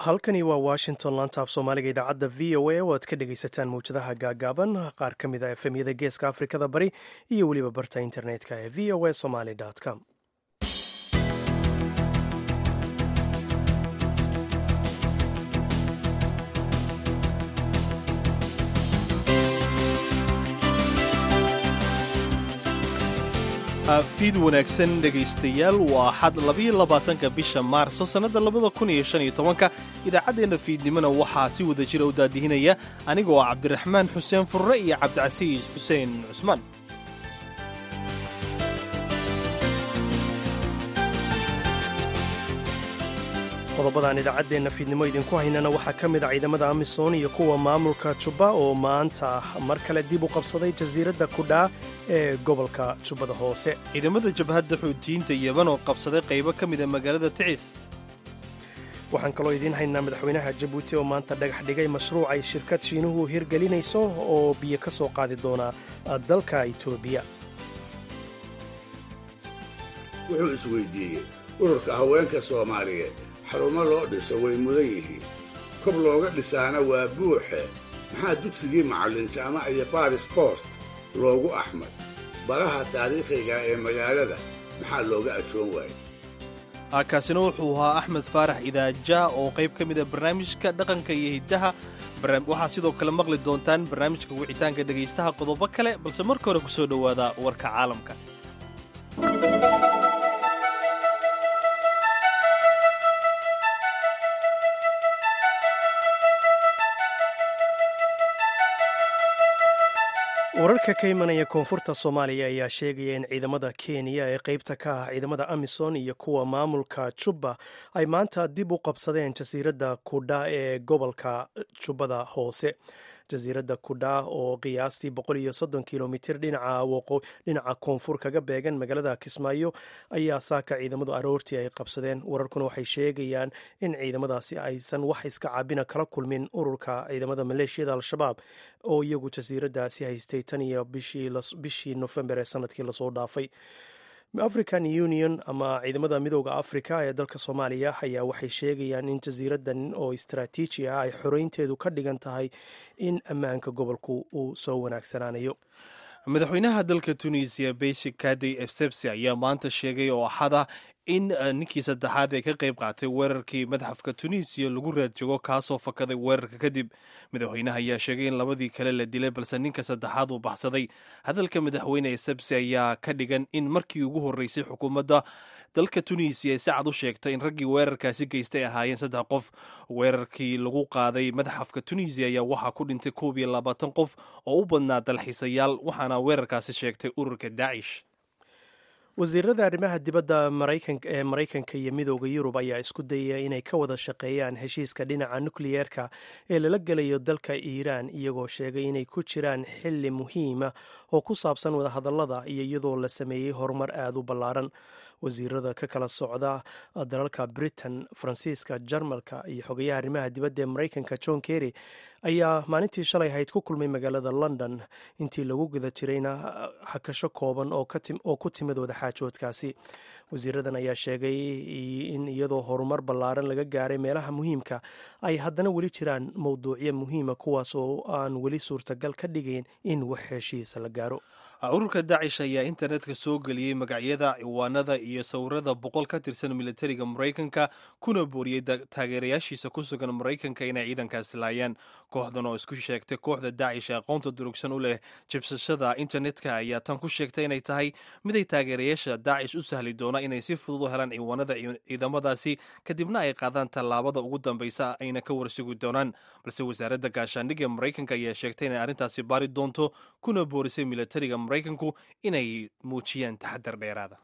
halkani waa washington laanta af soomaaliga idaacadda v o a oo aad ka dhegaysataan mawjadaha gaagaaban qaar ka mid a efemyada geeska afrikada bari iyo weliba barta internetka ee v o a somaly com fiid wanaagsan dhegaystayaal waa xad labiyo labaatanka bisha maarso sannadda labada kun iyo shan iyo tobanka idaacaddeenna fiidnimona waxaa si wada jira u daadihinaya anigoo ah cabdiraxmaan xuseen furre iyo cabdicasiis xuseen cusmaan qodobadaan idaacaddeenna fiidnimo idinku haynana waxaa ka mid a ciidamada amisom iyo kuwa maamulka jubba oo maanta mar kale dib u qabsaday jasiiradda kudhaa ee gobolka jubbada hoose ciidamada jabhadda xuutiyiinta yeban oo qabsaday qaybo ka mida magaalada ticis waxaan kaloo idiin haynaa madaxweynaha jabuuti oo maanta dhagax dhigay mashruuc ay shirkad shiinuhu hirgelinayso oo biyo ka soo qaadi doona dalka itoobiya wuxuu isweydiiyey ururka haweenka soomaaliyeed xarumo loo dhiso way mudan yihiin kob looga dhisaana waa buuxe maxaa dugsigii macallin jaamac iyo baarisport loogu axmay baraha taariikhiga ee magaalada maxaa looga ajoon waayey kaasina wuxuu ahaa axmed faarax idaaja oo qayb ka mida barnaamijka dhaqanka iyo hiddaha waxaa sidoo kale maqli doontaan barnaamijka wicitaanka dhegaystaha qodobo kale balse marka hore ku soo dhowaada warka caalamka wararka ka imanaya koonfurta soomaaliya ayaa sheegaya in ciidamada kenya ee qaybta ka ah ciidamada amisom iyo kuwa maamulka jubba ay maanta dib u qabsadeen jasiiradda kudha ee gobolka jubbada hoose jasiiradda kudha oo qiyaastii boqol iyo soddon kilomitir dhinaca koonfur kaga beegan magaalada kismaayo ayaa saaka ciidamadu aroortii ay qabsadeen wararkuna waxay sheegayaan in ciidamadaasi aysan wax iska caabina kala kulmin ururka ciidamada maleeshiyada al-shabaab oo iyagu jasiiraddaasi haystay tan iyo bishii nofembar ee sanadkii lasoo dhaafay african union ama ciidamada midooda africa ee dalka soomaaliya ayaa waxay sheegayaan in jasiiraddan oo istaraatiiji ah ay xoreynteedu ka dhigan tahay in ammaanka gobolku uu soo wanaagsanaanayo madaxweynaha dalka tunisiya beshik kadey ebsebsi ayaa maanta sheegay oo axada in ninkii saddexaad ee ka qayb qaatay weerarkii madaxafka tunisiya lagu raadjoogo kaasoo fakaday weerarka kadib madaxweynaha ayaa sheegay in labadii kale la dilay balse ninka saddexaad uu baxsaday hadalka madaxweyne esebsi ayaa ka dhigan in markii ugu horreysay xukuumadda dalka tunisiya si cad u sheegtay in raggii weerarkaasi geystay ahaayeen saddex qof weerarkii lagu qaaday madaxafka tunisiya ayaa waxaa ku dhintay koob iyo labaatan qof oo u badnaa dalxiisayaal waxaana weerarkaasi sheegtay ururka daacish wasiirada arrimaha dibadda ee maraykanka iyo midooda yurub ayaa isku dayaya inay ka wada shaqeeyaan heshiiska dhinaca nukliyeerka ee lala gelayo dalka iiraan iyagoo sheegay inay ku jiraan xili muhiima oo ku saabsan wadahadallada iyo iyadoo la sameeyey horumar aada u ballaaran wasiirada ka kala socda dalalka britain faransiiska jarmalka iyo xogayaha arrimaha dibadda ee maraykanka john kerry ayaa maalintii shalay ahayd ku kulmay magaalada london intii lagu guda jirayna hakasho kooban oo ku timid wadaxaajoodkaasi wasiiradan ayaa sheegay in iyadoo horumar ballaaran laga gaaray meelaha muhiimka ay haddana weli jiraan mowduucyo muhiima kuwaas oo aan weli suurtagal ka dhigayn in wax heshiisa la gaaro ururka daacish ayaa internetka soo geliyey magacyada ciwaanada iyo sawirada boqol ka tirsan militariga maraykanka kuna booriyey taageerayaashiisa ku sugan maraykanka inay ciidankaasi laayaan kooxdan oo isku sheegtay kooxda daacish ee aqoonta durugsan u leh jibsashada internetka ayaa tan ku sheegtay inay tahay miday taageerayaasha daacish u sahli doona inay si fudud u helaan ciwaanada ciidamadaasi kadibna ay qaadaan tallaabada ugu dambaysa ayna ka warsugi doonaan balse wasaaradda gaashaandhigga maraykanka ayaa sheegtay inay arrintaasi baari doonto kuna boorisay militariga maraykanku inay muujiyaan taxadar dheeraada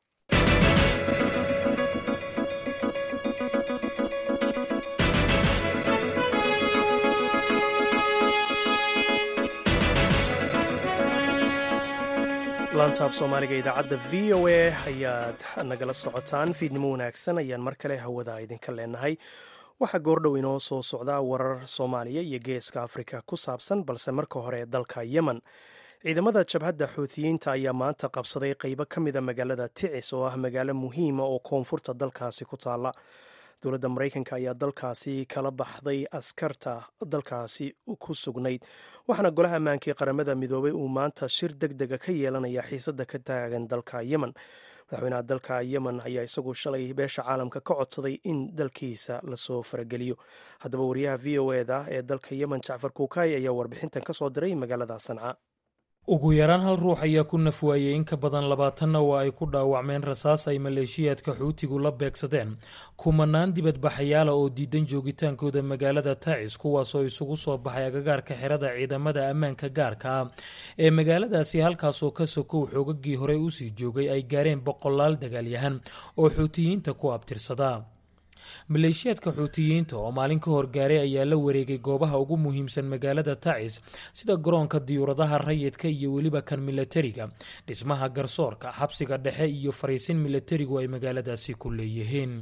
laantaaf soomaaliga idaacadda v o a ayaad nagala socotaan fiidnimo wanaagsan ayaan mar kale hawada idinka leenahay waxaa goordhow inoo soo socdaa warar soomaaliya iyo geeska afrika ku saabsan balse marka hore dalka yemen ciidamada jabhadda xuutiyiinta ayaa maanta qabsaday qeybo ka mida magaalada ticis oo ah magaalo muhiima oo koonfurta dalkaasi ku taalla dowladda maraykanka ayaa dalkaasi kala baxday askarta dalkaasi ku sugnayd waxaana golaha ammaanka ee qaramada midoobay uu maanta shir deg dega ka yeelanaya xiisadda ka taagan dalka yemen madaxweynaha dalka yemen ayaa isagu shalay beesha caalamka ka codsaday in dalkiisa lasoo farageliyo haddaba wariyaha v o eda ee dalka yemen jacfar kuukay ayaa warbixintan ka soo diray magaalada sanca ugu yaraan hal ruux ayaa ku nafwaayey in ka badan labaatanna waa ay ku dhaawacmeen rasaas ay maleeshiyaadka xuutigu la beegsadeen kumanaan dibadbaxayaala oo diidan joogitaankooda magaalada tacis kuwaasoo isugu soo baxay agagaarka xerada ciidamada ammaanka gaarka ah ee magaaladaasi halkaasoo ka sokow xoogagii horey usii joogay ay gaareen boqolaal dagaalyahan oo xuutiyiinta ku abtirsada maleeshiyaadka xuutiyiinta oo maalin ka hor gaaray ayaa la wareegay goobaha ugu muhiimsan magaalada tacis sida garoonka diyuuradaha rayidka iyo weliba kan milatariga dhismaha garsoorka xabsiga dhexe iyo fariisin milatarigu ay magaaladaasi ku leeyihiin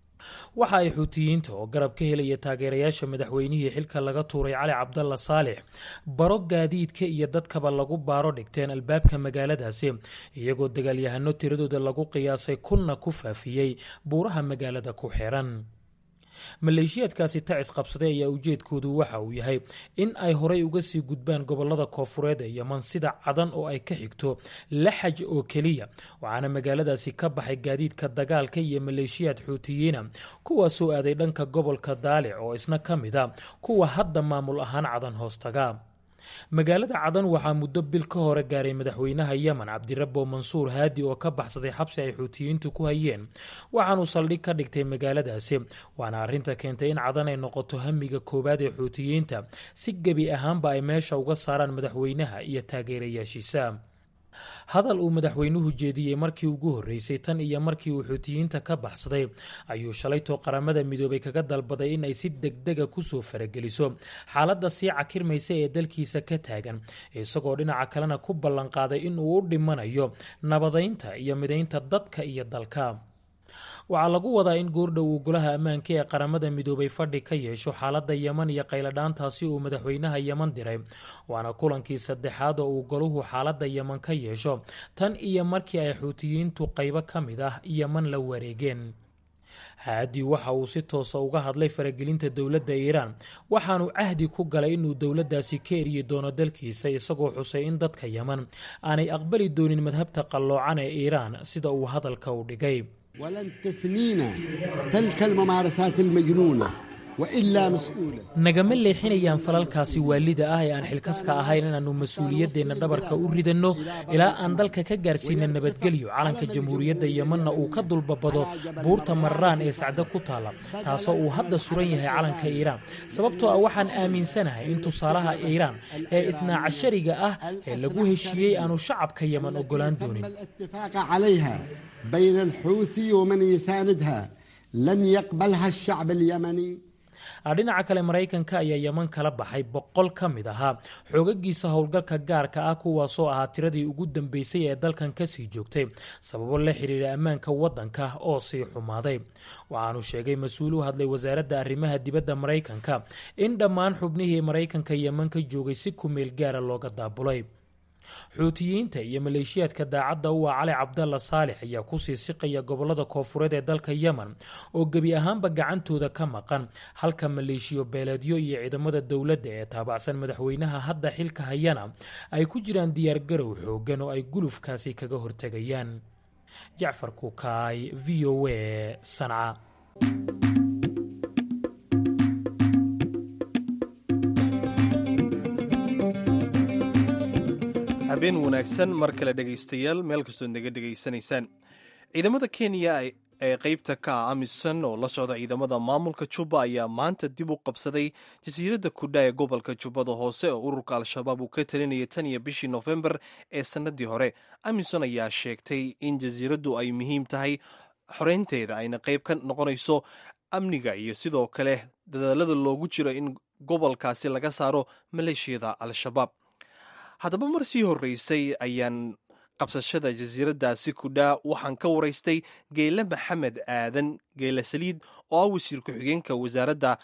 waxa ay xuutiyiinta oo garab ka helaya taageerayaasha madaxweynihii xilka laga tuuray cali cabdalla saalix baro gaadiidka iyo dadkaba lagu baaro dhigteen albaabka magaaladaasi iyagoo dagaalyahano tiradooda lagu qiyaasay kunna ku faafiyey buuraha magaalada ku xiran maleeshiyaadkaasi tacis qabsaday ayaa ujeedkoodu waxa uu yahay in ay horay uga sii gudbaan gobolada koofureed ee yeman sida cadan oo ay ka xigto laxaj oo keliya waxaana magaaladaasi ka baxay gaadiidka dagaalka iyo maleeshiyaad xuutiyiina kuwaasoo aaday dhanka gobolka daalic oo isna ka mid a kuwa hadda maamul ahaan cadan hoostaga magaalada cadan waxaa muddo bil ka hore gaaray madaxweynaha yemen cabdirabo mansuur haadi oo ka baxsaday xabsi ay xuutiyiintu ku hayeen waxaanuu saldhig ka dhigtay magaaladaasi waana arrinta keentay in cadan ay noqoto hamiga koowaad ee xuutiyiinta si gebi ahaanba ay meesha uga saaraan madaxweynaha iyo taageerayaashiisa hadal uu madaxweynuhu jeediyey markii ugu horreysay tan iyo markii uu xuutiyiinta ka baxsaday ayuu shalaytoo qaramada midoobay kaga dalbaday in ay si degdega kusoo farageliso xaaladda sii cakirmaysa ee dalkiisa ka taagan isagoo dhinaca kalena ku ballanqaaday in uu u dhimanayo nabadaynta iyo midaynta dadka iyo dalka waxaa lagu wadaa in goordhow uu golaha ammaanka ee qaramada midoobay fadhi ka yeesho xaaladda yeman iyo qayladhaantaasi uu madaxweynaha yeman diray waana kulankii saddexaad oo uu goluhu xaaladda yeman ka yeesho tan iyo markii ay xuutiyiintu qaybo ka mid ah yeman la wareegeen haadi waxa uu si toosa uga hadlay faragelinta dowladda iiraan waxaanu cahdi ku galay inuu dowladdaasi ka eryi doono dalkiisa isagoo xusay in dadka yeman aanay aqbali doonin madhabta qalloocan ee iiraan sida uu hadalka u dhigay ولن تثنينا تلك الممارسات المجنونة وإلا مسؤولة nagama leexinayaan falalkaasi waalida ah ee aan xilkaska ahayn inaannu mas-uuliyadeenna dhabarka u ridanno ilaa aan dalka ka gaarsiina nabadgelyo calanka jamhuuriyadda yemanna uu ka dulbabado buurta marraan ee sacdo ku taalla taasoo uu hadda suran yahay calanka iiraan sababtoo ah waxaan aaminsanahay in tusaalaha iiraan ee itnaa cashariga ah ee lagu heshiiyey aanu shacabka yeman ogolaan doonin الاتفاق عليها بين الحوثي ومن يساندها لن يقبلها الشعب اليمني dhinaca kale maraykanka ayaa yeman kala baxay boqol ka mid ahaa xoogagiisa howlgalka gaarka ah kuwaasoo ahaa tiradii ugu dambeysay ee dalkan kasii joogtay sababo la xiriira ammaanka wadanka oo sii xumaaday waxaanu sheegay mas-uul u hadlay wasaaradda arrimaha dibadda maraykanka in dhammaan xubnihii maraykanka yeman ka joogay si kumeel gaara looga daabulay xuutiyiinta iyo maleeshiyaadka daacadda u ah cali cabdalla saalix ayaa kusii siqaya gobolada koofureed ee dalka yemen oo gebi ahaanba gacantooda ka maqan halka maleeshiyo beeleedyo iyo ciidamada dowladda ee taabacsan madaxweynaha hadda xilka hayana ay ku jiraan diyaargarow xoogan oo ay gulufkaasi kaga hortegayaan jacfar kukaay v o a sanca habeen wanaagsan mar kale dhegaystayaal meel kastoo naga dhegaysanaysaan ciidamada kenya ee qeybta ka ah amisom oo la socda ciidamada maamulka jubba ayaa maanta dib u qabsaday jasiiradda kudha ee gobolka jubbada hoose oo ururka al-shabaab uu ka talinaya tan iyo bishii nofembar ee sannadii hore amisom ayaa sheegtay in jasiiraddu ay muhiim tahay xoreynteeda ayna qeyb ka noqonayso amniga iyo sidoo kale dadaalada loogu jiro in gobolkaasi laga saaro maleeshiyada al-shabaab haddaba mar sii horreysay ayaan qabsashada jasiiraddaasi kudhaa waxaan ka waraystay geyle maxamed aadan geyle saliid oo ah wasiir ku-xigeenka wasaaradda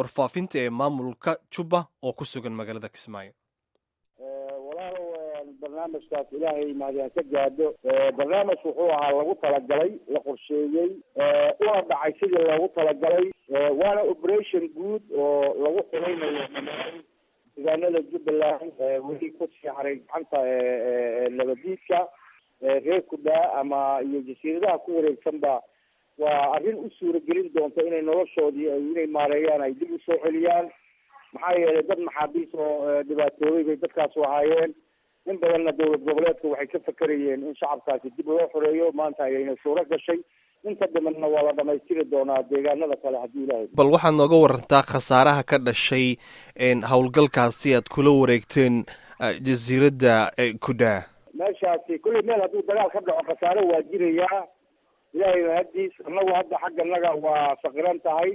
warfaafinta ee maamulka jubba oo ku sugan magaalada kismaayo walaalow barnaamijkaas ilaahay mahadiyaan ka gaadho barnaamij wuxuu ahaa lagu talagalay la qorsheeyey una dhacay sidii loogu talagalay waana operation guud oo lagu xulaynayo dhammaan deegaanada jubbaland weli ku sii haray gacanta nabadiidka reer kudhaa ama iyo jasiiradaha ku wareegsanba waa arrin u suuragelin doonta inay noloshoodii inay maareeyaan ay dib usoo celiyaan maxaa yeelay dad maxaabiis oo dhibaatoobay bay dadkaasu ahaayeen in badanna dowlad goboleedka waxay ka fakerayeen in shacabkaasi dib loo xoreeyo maanta ayayna suuro gashay inta dhimanna waa la dhamaystiri doonaa deegaanada kale haddii ilaahay bal waxaad nooga warantaa khasaaraha ka dhashay howlgalkaasi aad kula wareegteen jasiiradda kudhaa meeshaasi kulley meel hadduu dagaal ka dhaco khasaare waa jirayaa ilaahay mahadiis annagu hadda xagganaga waa saqiran tahay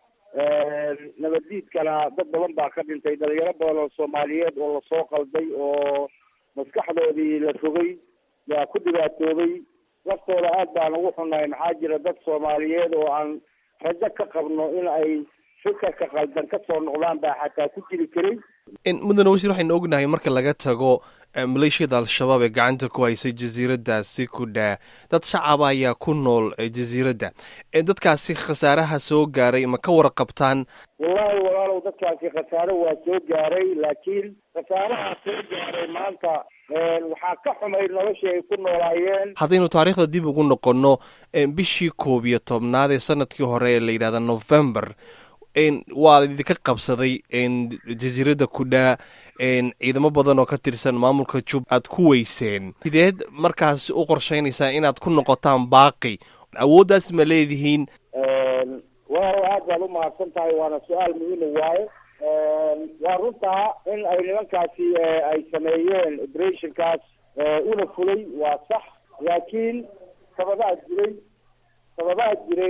nabaddiidkana dad badan baa ka dhintay dhalinyaro badan oo soomaaliyeed oo lasoo qalday oo maskaxdoodii la rogay yaa ku dhibaatoobay laftooda aad baan ugu xunnahay maxaa jira dad soomaaliyeed oo aan rajo ka qabno in ay fikirka qaldan ka soo noqdaan baa xataa ku jiri karay mudane wasiir waxaynu ognahay marka laga tago maleeshiyada al-shabaab ee gacanta ku haysay jasiiraddaasi kudhaa dad shacaba ayaa ku nool jasiiradda dadkaasi khasaaraha soo gaaray ma ka warqabtaan wallahi walaalow dadkaasi khasaare waa soo gaaray laakiin khasaaraha soo gaaray maanta waxaa ka xumay noloshii ay ku noolaayeen haddaynu taariikhda dib ugu noqonno bishii koob iyo tobnaad ee sanadkii hore ee la yidhahda november waa idinka qabsaday jasiiradda kudhaa ciidamo badan oo ka tirsan maamulka jub aad ku weyseen sideed markaas u qorsheynaysaa inaad ku noqotaan baaqi awooddaas ma leedihiin walaalow aad baad u mahadsan tahay waana su-aal muhiima waaye waa runtaa in ay nimankaasi ay sameeyeen operationkaas una fulay waa sax laakiin sababaha jiray sababaha jiray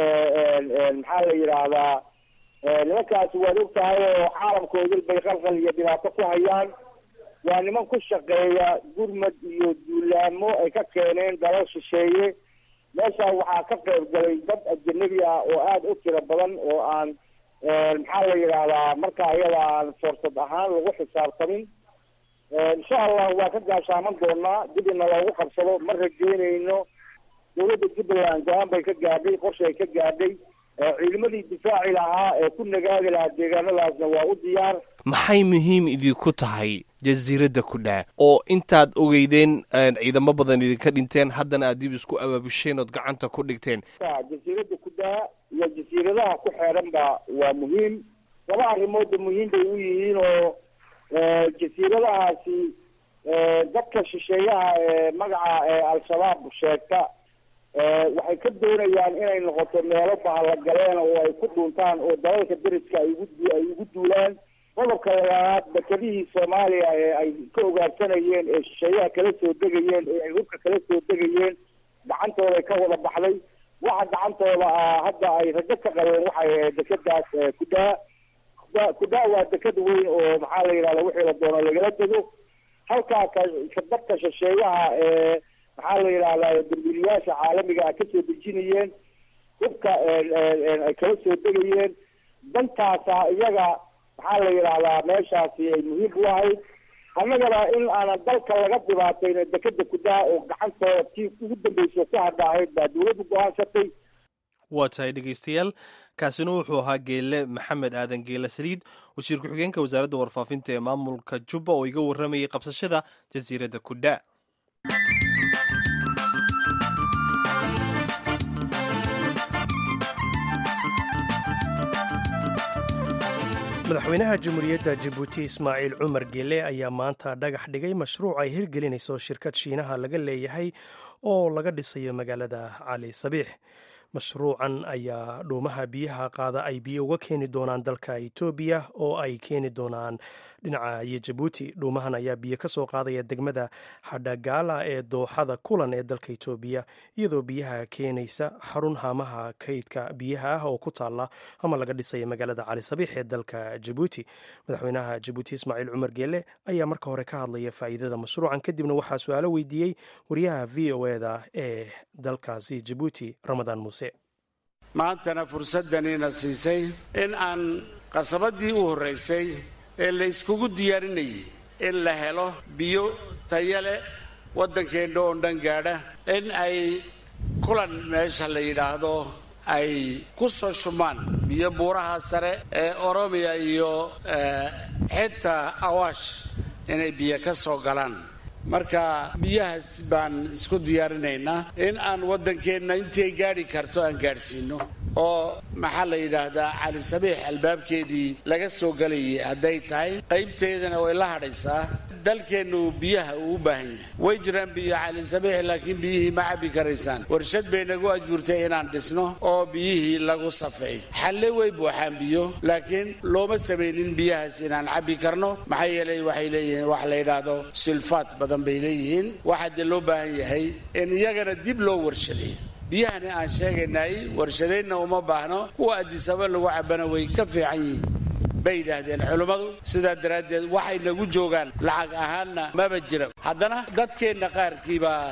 maxaa la yidhaahdaa nimankaasi waad og tahay oo caalamkoodil bay qalqal iyo dhibaato ku hayaan waa niman ku shaqeeya gurmad iyo duulaamo ay ka keeneen dalal shisheeye meeshaa waxaa ka qayb galay dad ajanabi ah oo aada u tiro badan oo aan maxaa la yidhaahdaa marka ayada aan foorsad ahaan lagu xisaabtamin insha allah waa ka gaashaaman doonaa dib ina loogu qabsado ma rajeynayno dowladda jubbaland go-aan bay ka gaadhay qorshe ay ka gaadhay ciidamadii difaaci lahaa ee ku nagaadi lahaa deegaanadaasna waa u diyaar maxay muhiim idinku tahay jasiiradda kudhaa oo intaad ogeydeen ciidamo badan idinka dhinteen haddana aad dib isku abaabusheen ood gacanta ku dhigteen jasiiradda kudhaa iyo jasiiradaha ku xeeran ba waa muhiim laba arrimoodba muhiim bay u yihiin oo jasiiradahaasi dadka shisheeyaha ee magaca al-shabaab sheegta waxay ka doonayaan inay noqoto meelo bahallagaleen oo ay ku dhuuntaan oo dalalka deriska ay ugu ay ugu duulaan qodobka labaad dekedihii soomaaliya ee ay ka ogaarsanayeen ee shisheeyaha kala soo degayeen ee ay hubka kala soo degayeen gacantooday ka wada baxday waxa gacantooda ah hadda ay rajo ka qabeen waxay ahayd dekadaas kudhaa kudhaa kudhaa waa deked weyn oo maxaa la yidhahda wixii la doono lagala dego halkaa ka dadka shisheeyaha ee maxaa la yidhahdaa dambiiliyaasha caalamiga a kasoo dejinayeen hubka ay kala soo degayeen dantaasa iyaga maxaa la yidhahdaa meeshaasi ay muhiim u ahayd annagana in aanan dalka laga dhibaatayna dekeda kudaa oo gacantooda tii ugu dambeyso ku hadha ahayd baa dawladdu go-aansatay waa tahay dhegeystayaal kaasina wuxuu ahaa geele maxamed aadan geele saliid wasiir ku-xigeenka wasaaradda warfaafinta ee maamulka jubba oo iga warramayay qabsashada jasiiradda kudha madaxweynaha jamhuuriyadda jabuuti ismaaciil cumar gele ayaa maanta dhagax dhigay mashruuc ay hirgelinayso shirkad shiinaha laga leeyahay oo laga dhisayo magaalada cali sabiix mashruucan ayaa dhuumaha biyaha qaada ay biyo uga keeni doonaan dalka etoobiya oo ay keeni doonaan dhinaca iyo jabuuti dhuumahan ayaa biyo ka soo qaadaya degmada xadhagaala ee dooxada kulan ee dalka etoobiya iyadoo biyaha keenaysa xarun haamaha kaydka biyaha ah oo ku taala ama laga dhisaya magaalada cali sabiix ee dalka jabuuti madaxweynaha jabuuti ismaaciil cumar geele ayaa marka hore ka hadlaya faa'iidada mashruucan kadibna waxaa su-aalo weydiiyey wariyaha v o eda ee dalkaasi jabuuti ramadaan muuse maantana fursaddanina siisay in aan qasabadii u horraysay ee la iskugu diyaarinayay in la helo biyo taya leh waddankeenna oo dhan gaadha in ay kulan meesha la yidhaahdo ay ku soo shumaan biyo buuraha sare ee oromiya iyo xitaa awaash inay biyo ka soo galaan marka biyahaas baan isku diyaarinaynaa in aan waddankeenna intay gaadhi karto aan gaadhsiino oo maxaa la yidhaahdaa cali sabiix albaabkeedii laga soo galayay hadday tahay qaybteedana way la hadhaysaa dalkeennu biyaha uu u baahan yahay way jiraan biyo cali sabiix laakiin biyihii ma cabbi karaysaan warshad bay nagu ajburtay inaan dhisno oo biyihii lagu safeey xalle way buuxaan biyo laakiin looma samaynin biyahaas inaan cabbi karno maxaa yeelay waxay leeyihiin wax la yidhaahdo sulfaat badan bay leeyihiin waxaa dee loo baahan yahay in iyagana dib loo warshaday biyahani aan sheegaynay warshadaynna uma baahno kuwa adisaba lagu cabana way ka fiican yihiin bay yidhaahdeen culummadu sidaa daraaddeed waxay nagu joogaan lacag ahaanna maba jira haddana dadkeenna qaarkiibaa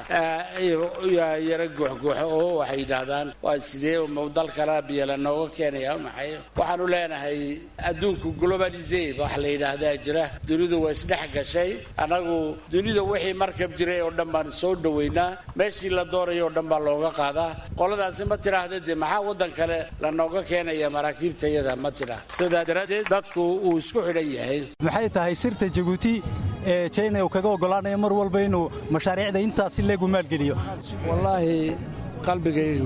yara guuxguuxo oo waxay yidhaahdaan waa sidee dal kala biyo lanooga keenaya maxay waxaanu leenahay adduunku globalisee wax la yidhaahdaa jira dunidu waa isdhex gashay annagu dunida wixii markab jiray oo dhan baan soo dhoweynaa meeshii la doonaya oo dhan baa looga qaadaa qoladaasi ma tidhaahda dee maxaa waddan kale lanooga keenaya maraakiibtayada ma tidhaah sidaa daraaddeed dadku uu isku xidhan yahay maxay tahay sirta jabuuti ee jina uu kaga oggolaanayo mar walba inuu mashaariicda intaasi leegu maalgeliyo wallaahi qalbigayga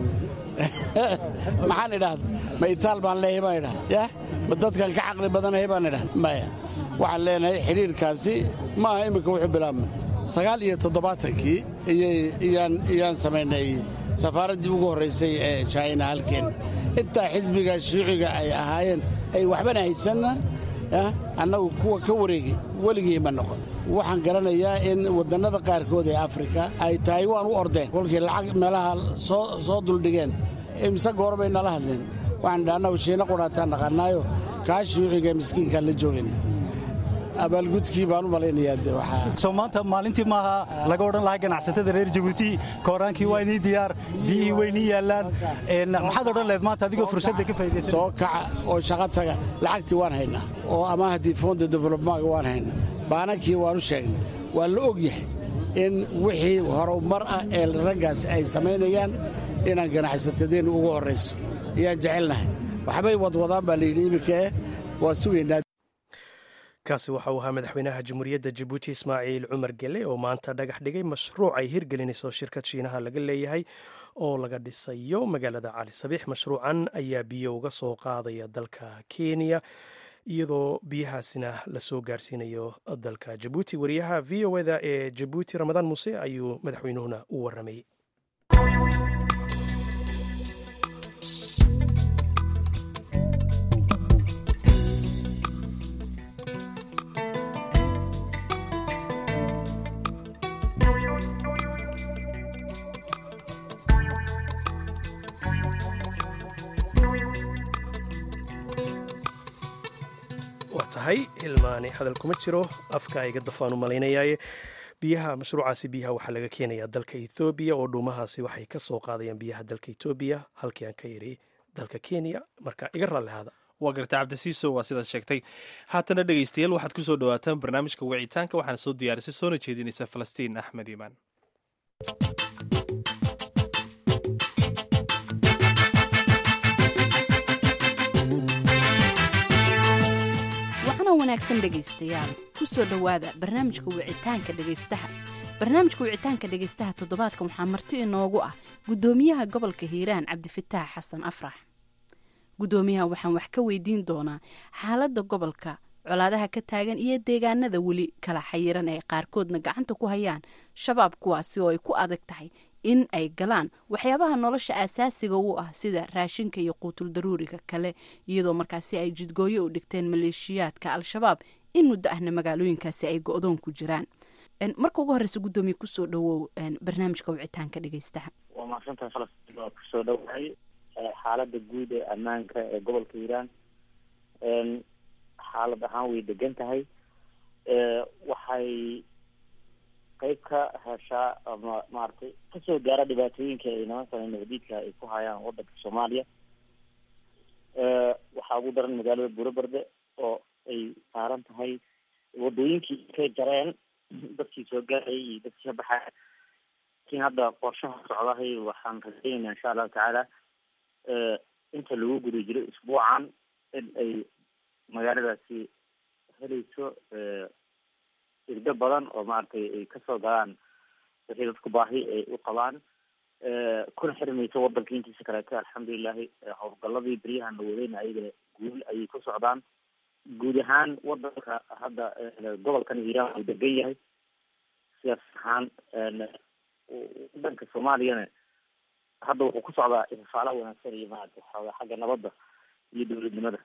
maxaan idhahda ma itaal baan leeyahay baan idhahda yah ma dadkan ka caqli badanahay baan idhahda maya waxaan leenahay xidhiirkaasi ma aha imminka wuxuu bilaabmay sagaal iyo toddobaatankii iyaan samaynay safaaraddii ugu horraysay ee jina halkeen intaa xisbiga shuuciga ay ahaayeen ay waxbana haysanna annagu kuwa ka wareegi weligii ma noqon waxaan garanayaa in waddannada qaarkood ee afrika ay tahay waan u ordeen kolkii lacag meelaha soo duldhigeen imise goor bay nala hadleen waxaan dha annagu shiina qudhaataan naqannaayo kaa shuuciga miskiinkaan la joogayna abaalgudkii baan u malaynayaa de waxaa soo maanta maalintii maaha laga odhan lahaa ganacsatada reer jabuuti kooraankii waa inii diyaar biyihii waynii yaallaan maxaad odhan lahayd maanta adigoo fursadda ka faa'idaysan soo kaca oo shaqo taga lacagtii waan haynaa oo amaahdii fonda developmentga waan haynaa baanankii waan u sheegnay waa la og yahay in wixii horumar ah ee raggaas ay samaynayaan inaan ganacsatadeennu ugu horrayso ayaan jecelnahay waxbay wadwadaan baa layidhi iminka eh waa sugaynaa kaasi waxa uu ahaa madaxweynaha jamhuuriyadda jabuuti ismaaciil cumar gele oo maanta dhagax dhigay mashruuc ay hirgelinayso shirkad shiinaha laga leeyahay oo laga dhisayo magaalada cali sabiix mashruucan ayaa biyo uga soo qaadaya dalka kenya iyadoo biyahaasina lasoo gaarsiinayo dalka jabuuti wariyaha v o eda ee jabuuti ramadaan muuse ayuu madaxweynuhuna u warramay tahay hilmaani hadal kuma jiro afka iga dafaan u malaynayaaye biyaha mashruucaasi biyaha waxaa laga keenayaa dalka ethoobiya oo dhuumahaasi waxay ka soo qaadayaan biyaha dalka etoobiya halkii aan ka yidhi dalka kenya marka iga raallihaada waa garta cabdisiiso waa sidaad sheegtay haatana dhegaystayaal waxaad ku soo dhawaataan barnaamijka wicitaanka waxaana soo diyaarisay soona jeedinaysa falastiin axmed iimaan wanaagsan dhegaystayaal ku soo dhowaada barnaamijka wicitaanka dhegaystaha barnaamijka wicitaanka dhegaystaha toddobaadkan waxaa marti inoogu ah guddoomiyaha gobolka hiiraan cabdifataax xasan afrax guddoomiyaha waxaan wax ka weydiin doonaa xaaladda gobolka colaadaha ka taagan iyo deegaanada weli kala xayiran ee qaarkoodna gacanta ku hayaan shabaab kuwaasi oo ay ku adag tahay in ay galaan waxyaabaha nolosha asaasiga u ah sida raashinka iyo quutul daruuriga kale iyadoo markaasi ay jidgooyo u dhigteen maleeshiyaadka al-shabaab in muddo ahna magaalooyinkaasi ay go-doon ku jiraan marka ugu horeysa guddoomiye kusoo dhawow barnaamijka wicitaanka dhegeystaha waa mahadsantahay falastiin waa kusoo dhowahay xaalada guud ee ammaanka ee gobolka hiiraan xaalad ahaan way degan tahay waxay qayb ka heshaa ama maaragtay kasoo gaara dhibaatooyinka ay nimankan nabadiidka ay ku hayaan wadanka soomaaliya waxaa ugu daran magaalada buuraberde oo ay saaran tahay wadooyinkii kay jareen dadkii soo gaarayay iyo dadkii ka baxaya laakiin hadda qorshaha socdahay waxaan rajaynaynaa insha allahu tacaala inta lagu guda jiro isbuucan in ay magaaladaasi helayso irdo badan oo maaragtay ay kasoo galaan wixii dadku baahi ay u qabaan kuna xirmayso wadanka intiisa kaleeto alxamdulilahi howlgaladii beryahan la wadayna ayaga guul ayay ku socdaan guud ahaan wadanka hadda gobolkan hiiraan uu degan yahay sidaas ahaan wadanka soomaaliyana hadda wuxuu ku socdaa ifafaala wanaagsan iyo maaragtay xoogaa xagga nabadda iyo dowladnimada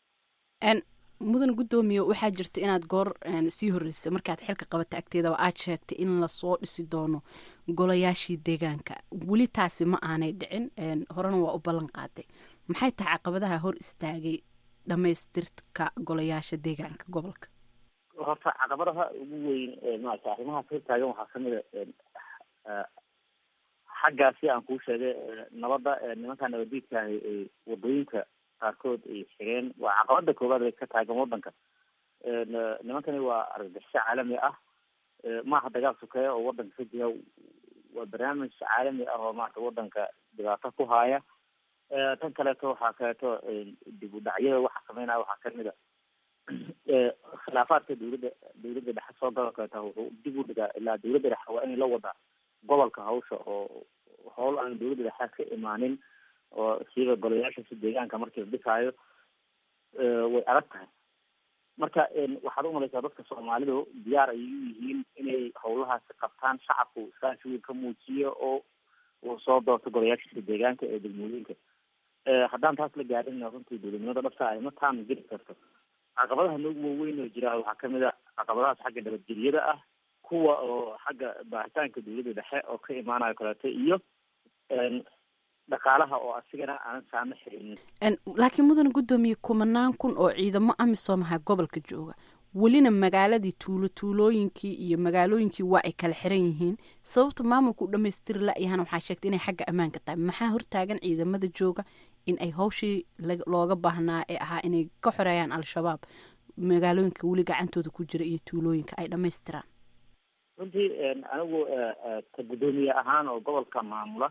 mudan guddoomiye waxaa jirta inaad goor sii horreysay markaad xilka qabata agteedaba aad sheegtay in lasoo dhisi doono golayaashii deegaanka weli taasi ma aanay dhicin horena waa u ballan qaaday maxay tahay caqabadaha hor istaagay dhamaystirka golayaasha deegaanka gobolka horta caqabadaha ugu weyn maarata arrimahaas hortaagan waxaa kamid a xaggaasi aan kuu sheegay nabadda nimanka nabadiidkaahi ay wadooyinka qaarkood ay xireen waa caqabada koowaad ay ka taagan wadanka nimankani waa argagixisho caalami ah maaha dagaal sukeeya oo wadanka ka jira waa barnaamij caalami ah oo maarata wadanka dhibaato ku haaya tan kaleeto waxaa kaleeto dib u dhacyada waxa sameynaya waxaa kamid a khilaafaadka dawladda dawladda dhexe soo gala kaleeta wuxuu dib u dhigaa ilaa dawladda dhexe waa inay la wadaa gobolka hawsha oo howl aan dawladda dhexe ka imaanin oo siiba golayaashaasi deegaanka markii la dhisaayo way adag tahay marka waxaad umalaysaa dadka soomaalidu diyaar ayay u yihiin inay howlahaasi qabtaan shacabku iskaashi weyn ka muujiyo oo uu soo doorto golayaashiisa deegaanka ee degmooyinka haddaan taas la gaadhin runtii dowladnimada dhabta ay ma taan geli karto caqabadaha noogu waaweyn oo jira waxaa kamid a caqabadahaas xagga nabadgelyada ah kuwa oo xagga baaritaanka dawladda dhexe oo ka imaanayo kaleeto iyo dhaqaalaha oo asigana aanan saama xirinin laakiin mudane guddoomiye kumanaan kun oo ciidamo amisom aha gobolka jooga welina magaaladii tuulo tuulooyinkii iyo magaalooyinkii waa ay kala xiran yihiin sababta maamulka u dhamaystiri la-yahana waxaa sheegtay inay xagga ammaanka tahay maxaa hortaagan ciidamada jooga in ay hawshii looga baahnaa ee ahaa inay ka xoreeyaan al-shabaab magaalooyinka weli gacantooda ku jira iyo tuulooyinka ay dhamaystiraan runtii anigu ka guddoomiye ahaan oo gobolka maamula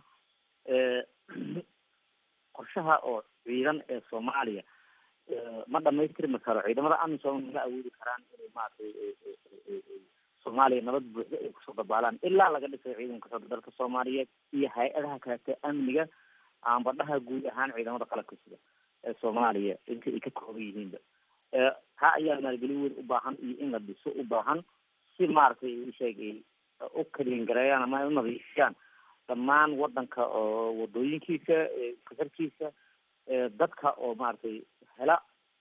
qorshaha oo ciidan ee soomaaliya ma dhamaystirmi karo ciidamada amisom ma awoodi karaan inay maaragtay soomaaliya nabad buuxda ay kusoo dabaalaan ilaa laga dhisay ciidanka xooga dalka soomaaliyeed iyo hay-adaha kaleete amniga aanbadhaha guud ahaan ciidamada qalabka sida ee soomaaliya inta ay ka kooban yihiinba taa ayaa maalgelin weyn u baahan iyo in la dhiso u baahan si maaragtay isheeg ay u kalin gareeyaan ama ay u nadiifiyaan dhammaan wadanka oo wadooyinkiisa kasarkiisa dadka oo maaragtay hela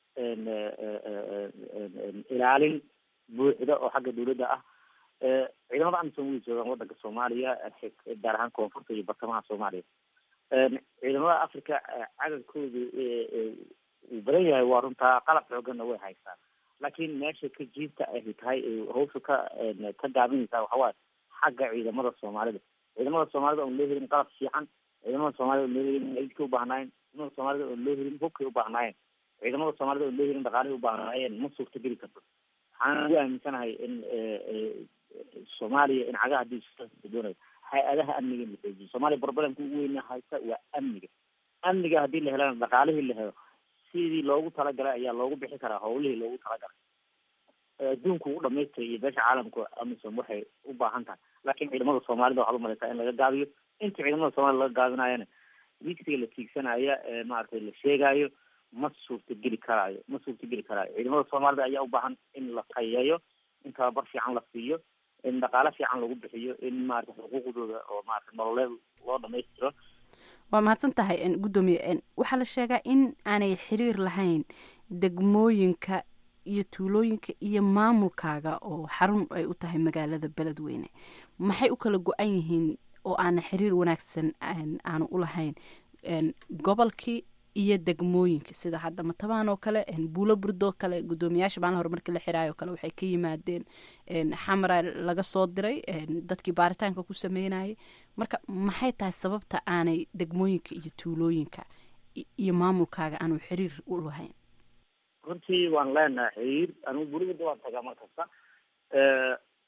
ilaalin buuxda oo xagga dawladda ah ciidamada amisom way joogaan wadanka soomaaliya gaar ahaan koonfurta iyo bartamaha soomaaliya ciidamada africa cadadkoodu uu badan yahay waa runtaa qalab xooganna way haystaan laakiin meesha ka jiibta ay tahay hawsha ka ka gaabinaysaa waxawaaye xagga ciidamada soomaalida ciidamada soomaalida oon loo helin qalab fiican ciidamada soomaalida oon loo helin aidka ubaahnaayen ciidamada soomaalida oon loo helin hubkay ubaahnaayen ciidamada soomaalida oon loo helin dhaqaalihii ubaahnaayen ma suurtageli karto waxaan ugu aaminsanahay in soomaaliya in cagaha hadii doonayo hay-adaha amniga in la xoojiyo soomaaliya problemka ugu weyna haysta waa amniga amniga haddii la helana dhaqaalihii la helo sidii loogu talagalay ayaa loogu bixi karaa howlihii loogu talagalay adduunka ugu dhamaystay iyo beesha caalamka amisom waxay u baahan tahay laakiin ciidamada soomaalida waxaad umalaysaa in laga gaabiyo inta ciidamada soomaalida laga gaabinayana wiigsiga la tiigsanaya ee maaragtay la sheegayo ma suurtageli karaayo ma suurtageli karaayo ciidamada soomaalida ayaa u baahan in la qayeeyo in tababar fiican la siiyo in dhaqaale fiican lagu bixiyo in maarata xuquuqdooda oo maarata nololeed loo dhamaystiro waa mahadsan tahay guddoomiye waxaa la sheegaa in aanay xiriir lahayn degmooyinka iyo tuulooyinka iyo maamulkaaga oo xarun ay u tahay magaalada beledweyne maxay u kala go-an yihiin oo aana xiriir wanaagsan aanu u lahayn gobolkii iyo degmooyinka sida hadda matabaan oo kale buulo burdoo kale guddoomiyaasha maalin hore markii la xiraayo kale waxay ka yimaadeen xamara laga soo diray dadkii baaritaanka ku sameynayay marka maxay tahay sababta aanay degmooyinka iyo tuulooyinka iyo maamulkaaga aanu xiriir u lahayn runtii waan leenahay xiriir anigu gurigada waan tagaa mar kasta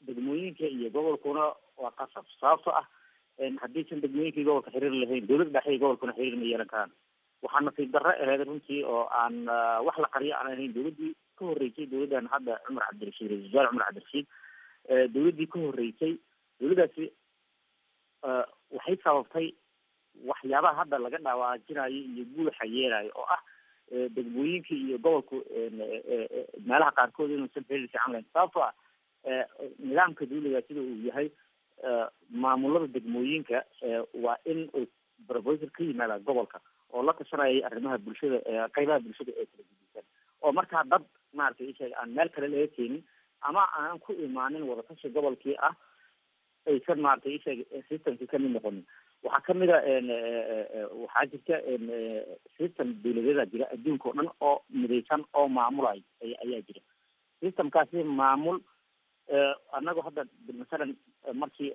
degmooyinka iyo gobolkuna waa qasab sababtoo ah haddiisan degmooyinkii gobolka xiriir lahayn dowladda dhexe iyo gobolkuna xiriir ma yeelan karaan waxaa nasiib darro ahayd runtii oo aan wax la qariyo aan ahayn dowladdii ka horreysay dowladdan hadda cumar cabdirashiid ra-isul wasaare cumar cabdirashiid dowladdii ka horreysay dowladdaasi waxay sababtay waxyaabaha hadda laga dhawaajinayo iyo guuxa yeelayo oo ah degmooyinkii iyo gobolku meelaha qaarkood inuusan xiriir fiican lahayn sababtoo ah nidaamka dawliga sida uu yahay maamulada degmooyinka waa in uu proposal ka yimaada gobolka oo la tashanaya arrimaha bulshada qeybaha bulshada ee kala gudisan oo markaa dad maaragtay isheeg aan meel kale laga keenin ama aanan ku imaanin wadatashi gobolkii ah aysan maaragtay isheeg systemkii kamid noqonin waxaa kamid a waxaa jirta system dawladeeda jira adduunka oo dhan oo midaysan oo maamulay ayaa jira systemkaasi maamul annagu hadda masalan markii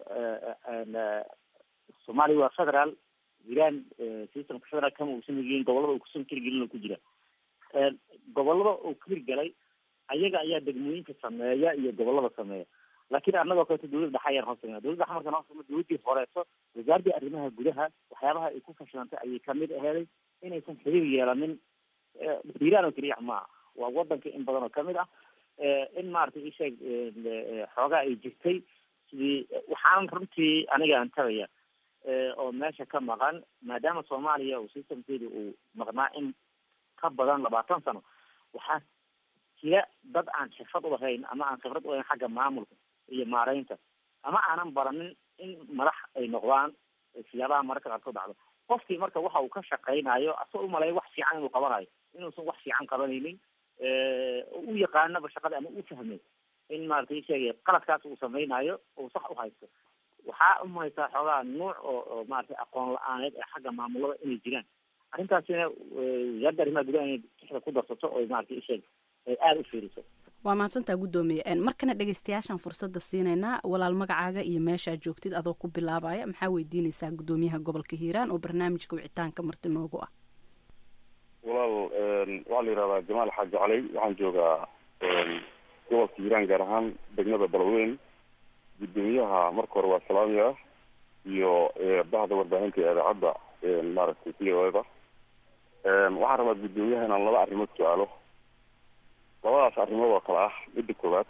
soomaaliya waa federal jiraan systemka federal kama uusan hirgelin gobolada uu kusan hirgelin oo ku jira gobolada uu ka hirgalay ayaga ayaa degmooyinka sameeya iyo gobolada sameeya laakiin annagoo kaleeto dowladda dhexe ayaan hoosagna dowladda dhexe markaan hoosagno dowladdii horeeto wasaaradii arrimaha gudaha waxyaabaha ay ku fashilantay ayay kamid aheeday inaysan xiriir yeelanin hiiraan oo keliya maaha waa wadanka in badan oo kamid ah in maaragtay isheeg xoogaa ay jirtay sidii waxaan runtii aniga aan tagaya oo meesha ka maqan maadaama soomaaliya uu systemkeeda uu maqnaa in ka badan labaatan sano waxaa jira dad aan xirfad ulahayn ama aan khibrad ulahayn xagga maamulka iyo maareynta ama aanan baranin in madax ay noqdaan siyaabaha mararka qaarkood dhacdo qofkii marka waxa uu ka shaqaynayo asoo umaleeya wax fiican inuu qabanayo inuusan wax fiican qabanaynin u yaqaanaba shaqada ama u fahmay in maaragtay sheegay qaladkaas uu samaynayo uu sax u haysto waxaa umahaysaa xoogaa nuuc oo oo maaragtay aqoon la-aaneed ee xagga maamulada inay jiraan arrintaasina wasaaradda arrimaha gudaha inay tixda ku darsato oo maaragtay isheeg ay aada u fiiriso waa mahadsantaa guddoomiye markana dhegeystayaashaan fursadda siinaynaa walaal magacaaga iyo meeshaa joogtid adoo ku bilaabaya maxaa weydiinaysaa guddoomiyaha gobolka hiiraan oo barnaamijka wicitaanka marti noogu ah walaal waxaa la yihahdaa jamaal xaaji caley waxaan joogaa gobolka hiiraan gaar ahaan degmada balweyn guddoomiyaha marka hore waa salaamiya iyo bahda warbaahinta ee idaacadda maaragtay v o eda waxaan rabaa guddoomiyaha inaan laba arrimood su-aalo labadaas arrimood oo kale ah midda koowaad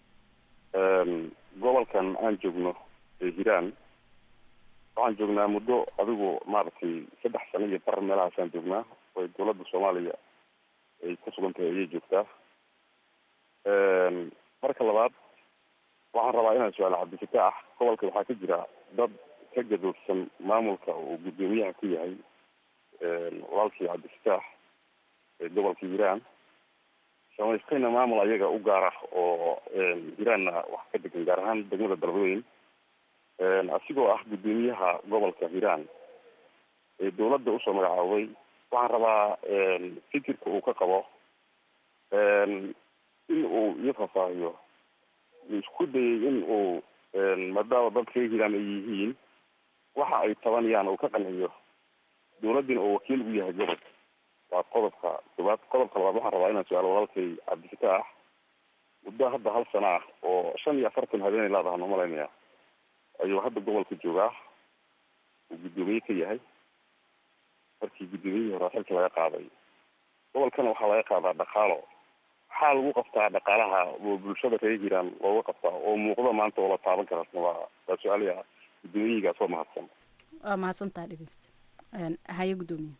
gobolkan aan joogno ee hiiraan waxaan joognaa muddo adigu maaragtay saddex sano iyo bar meelahaasaan joognaa oo dowladda soomaaliya ay ku sugan tahay ayay joogtaa marka labaad waxaan rabaa inaan su-aalo cabdifitaax gobolka waxaa ka jira dad ka gadoodsan maamulka uu guddoomiyaha ku yahay walaalkii cabdifitaax ee gobolka hiiraan samaystayna maamul ayaga u gaar ah oo hiiraanna wax ka degan gaar ahaan degmada dalweyn asigoo ah guddoomiyaha gobolka hiiraan ee dowladda usoo magacaabay waxaan rabaa fikirka uu ka qabo in uu iyo faahfaahiyo isku dayay in uu maadaama dadka reer hiiraan ay yihiin waxa ay tabanayaan uu ka qanciyo dowladdina uu wakiil u yahay gobolka waa qodobka koobaad qodobka labaad waxaan rabaa inaan su-aalo walaalkay cabdifitaax muddo hadda hal sana ah oo shan iyo afartan habeenay laadahan umalaynaya ayuu hadda gobolka joogaa uu guddoomiye ka yahay markii guddoomiyihii hore xilka laga qaaday gobolkana waxaa laga qaadaa dhaqaalo maxaa lagu qabtaa dhaqaalaha oo bulshada reer hiiraan looga qabtaa oo muuqda maanta oo la taaban kara waa waa su-aalaha guddoomiyihigaas waa mahadsan waa mahadsantaa dhegeysta haye guddoomiye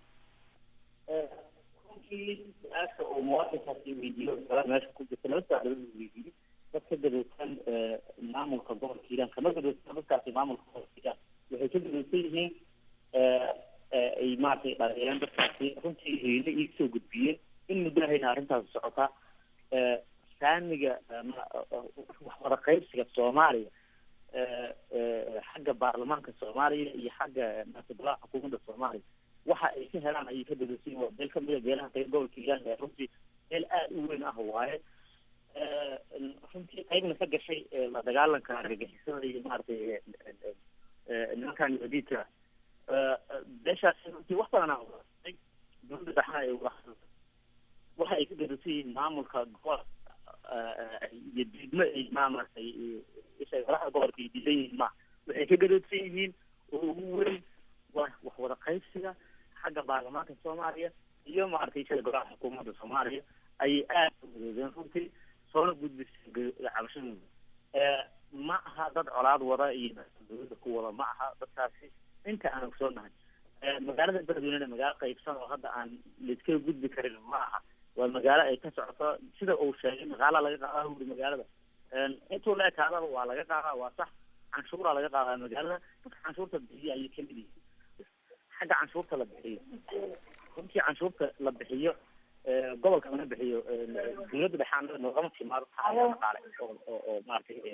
runtii su-aasha uu muwaadinkaasi weydiiyo kala meesha ku jirta laba su-aalood uu weydiiyey dad ka gadoosan maamulka gobolka hiiraan kama gadoodsan dadkaasi maamulka gobolka hiiraan waxay ka gadoosan yihiin ay maaragtay dhaleeyaan dadkaasi runtii hayla ii soo gudbiyeen in muddahayna arrintaasi socotaa saamiga waxwada qaybsiga soomaaliya xagga baarlamaanka soomaaliya iyo xagga maasibalaha xukuumadda soomaaliya waxa ay ka helaan ayay ka dadasiin waa beel kamida beelaha qayb gobolka hiiraan ee runtii meel aada u weyn ah waaye runtii qaybna ka gashay la dagaalanka argagixisada iyo maaragtay nimankan yuhudiidka beeshaasi runtii wax badan aa dowladda dhexna ay wada waxa ay ka gadasiin yihiin maamulka gobolka iyo diidmo ay maaragtay ishay madaxda gobolka ay diidan yihiin ma waxay ka gadoodsan yihiin oo ugu weyn waa wax wada qaybsiga xagga baarlamaanka soomaaliya iyo maaragtay isha golaha xukuumadda soomaaliya ayay aad u gadoodeen runtii soona gudbisay cabashadooda ma aha dad colaad wada iyo dowladda ku wada ma aha dadkaasi inta aan ogsoonahay magaalada beledweynena magaalo qaybsan oo hadda aan laiskaga gudbi karin ma aha waa magaalo ay ka socoto sida uu sheegay dhaqaala laga qaadaa wuri magaalada intuu la ekaadaba waa laga qaadaa waa sax canshuuraa laga qaadaa magaalada dadka canshuurta bixiya ayay kamid yihiin xagga canshuurta la bixiyo runtii canshuurta la bixiyo gobolka laga bixiyo dowladda dhexaanada noogama timaado taageero dhaqaale oo oo oo maaragtay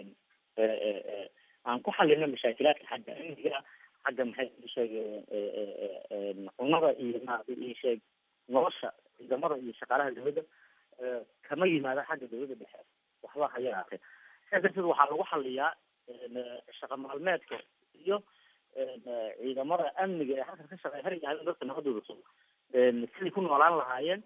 aan ku xalino mashaakilaadka xagga amniga xagga maxay sheeg cunada iyo maaragtay ii sheeg nolosha ciidamada iyo shaqaalaha dowladda kama yimaado xagga dowladda dhexe waxba ha yaraatee sidaa darteed waxaa lagu xaliyaa shaqa maalmeedka iyo ciidamada amniga ee halkan ka shaqeeya hariga habeen dadka nabadooda sugo siday ku noolaan lahaayeen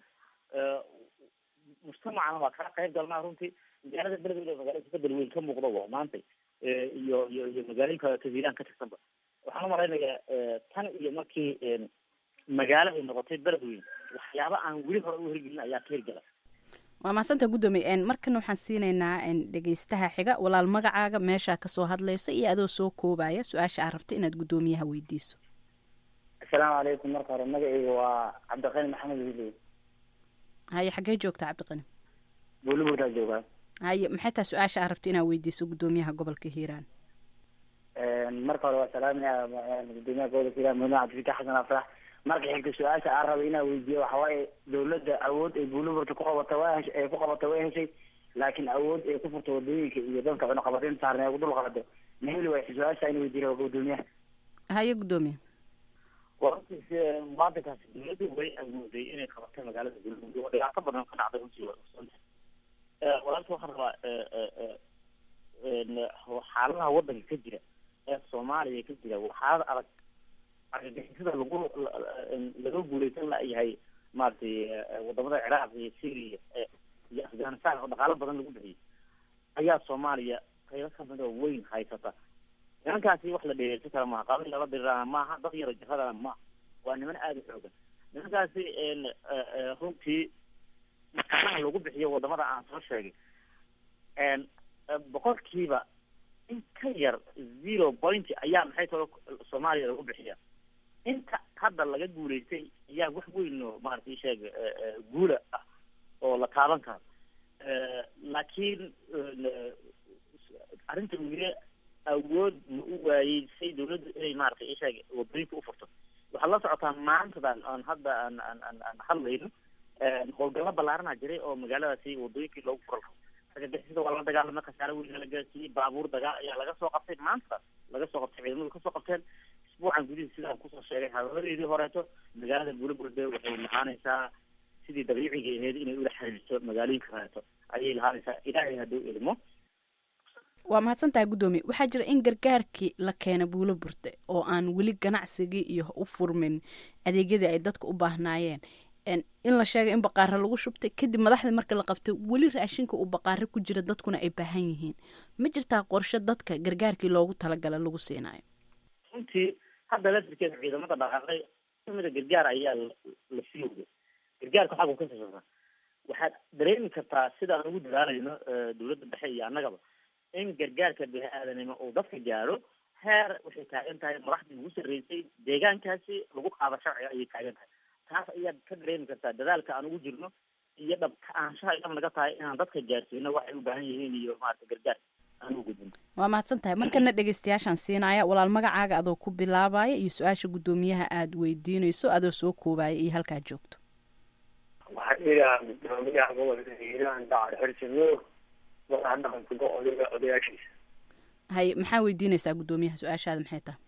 mujtamacana waa kala qayb galnaa runtii magaalada beledweyne magaalo isbedel weyn ka muuqda waa maantay iyo iyo iyo magaalooyinka kaziiraan ka tirsanba waxaan umalaynayaa tan iyo markii magaalo ay noqotay beledweyne waxyaaba aan weli hore u hirgelin ayaa ka hirgala waa mahadsanta guddoomiye markana waxaan siinaynaa dhegeystaha xiga walaal magacaaga meeshaa kasoo hadlaysa iyo adoo soo koobaya su-aasha aad rabta inaad guddoomiyaha weydiiso asalaamu calaykum marka hore magacayga waa cabdiqani maxamed wiiley haye xaggee joogta cabdiqani buulibuurtaa joogaa haye maxay tahay su-aasha aad rabta inaad weydiiso guddoomiyaha gobolka hiiraan marka hore waa salaamaya gudoomiyaha gobolka hiiraan mudane cabdifitax xasan afrax marka xigta su-aasha aan raba inaan weydiiyo waxa waaye dowladda awood ay buuliburta ku qabata waa hesh ay ku qabata way heshay laakiin awood ay ku furto wadooyinka iyo dadka cunaqabatayn saarna ay ku dul qabado ma heli waysa su-aasha in weydiiya gudoomiyaha haye guddoomiye warartiis maanta kaasi dowladdu way awooday inay qabato magaalada buuliburta oo dhibaato badan ka dhacday runtii waa ogsoontahay walaalka waxaan rabaa xaaladaha wadanka ka jira ee soomaaliya ka jira waa xaalad adag argagixisada lagu laga guuleysan layahay maaragtay wadamada ciraaq iyo syria iyo afghanistan oo dhaqaalo badan lagu bixiyay ayaa soomaaliya qaybo kamid oo weyn haysata nimankaasi wax la dhegeersan kara maaha qabiil lala dirirana maaha dad yaro jiradana maaha waa niman aada u xoogan nimankaasi runtii dhaqaalaha lagu bixiyo wadamada aan soo sheegay boqolkiiba in ka yar zero point ayaa maxay talo soomaaliya lagu bixiya inta hadda laga guuleystay ayaa wax weyn oo maaragtay sheeg guula ah oo la taaban karo laakiin arrinta wile awood ma u waayey say dawladdu inay maaragtay isheeg wadooyinka u furto waxaad la socotaa maantadan aan hadda aan aan aan aan hadlayno howlgallo ballaarana jiray oo magaaladaasi wadooyinkii loogu kala argagixisada waa la dagaalamay khasaare weyn la gaarsiiyey baabuur dagaal ayaa laga soo qabtay maanta laga soo qabtay ciidamadu kasoo qabteen isbuucan gudihiis sidaan kusoo sheegay hadalladeedii horeeto magaalada buulaburde waxay lahaanaysaa sidii dabiiciga ahayd inay ula xiriirto magaalooyinka horeeto ayay lahaanaysaa ilaahay hadduu ilmo waa mahadsan tahay guddoomiye waxaa jira in gargaarkii la keena buulo burte oo aan weli ganacsigii iyo u furmin adeegyadii ay dadka u baahnaayeen in la sheegay in baqaaro lagu shubtay kadib madaxdii marka la qabtay weli raashinka uu baqaaro ku jira dadkuna ay baahan yihiin ma jirtaa qorshe dadka gargaarkii loogu talagala lagu siinayo runtii hadda laftirkeeda ciidamada dhaqaaqay kamida gargaar ayaa la sii wada gargaarka xaggu ka sasasa waxaad dareemi kartaa sidaan ugu dadaalayno dawladda dhexe iyo annagaba in gargaarka bini-aadanimo uu dadka gaaro heer waxay taagan tahay madaxdii ugu sarreysay deegaankaasi lagu qaado sharciga ayay taagan tahay taas ayaad ka dareemi kartaa dadaalka aan ugu jirno iyo dhabka aanshaha dhab naga tahay inaan dadka gaarsiino waxay u baahan yihiin iyo maarata gargaar aan u gudbin waa mahadsan tahay markana dhegeystayaashaan siinaya walaal magacaaga adoo ku bilaabaya iyo su-aasha guddoomiyaha aada weydiinayso adoo soo koobaya iyo halkaad joogto waxaan idhaha guddoomiyaha gobolka hiiraan dacad xirsinuur madaxa dhaqanka odayga odayaashiisa haye maxaa weydiinaysaa guddoomiyaha su-aashaada maxay tahay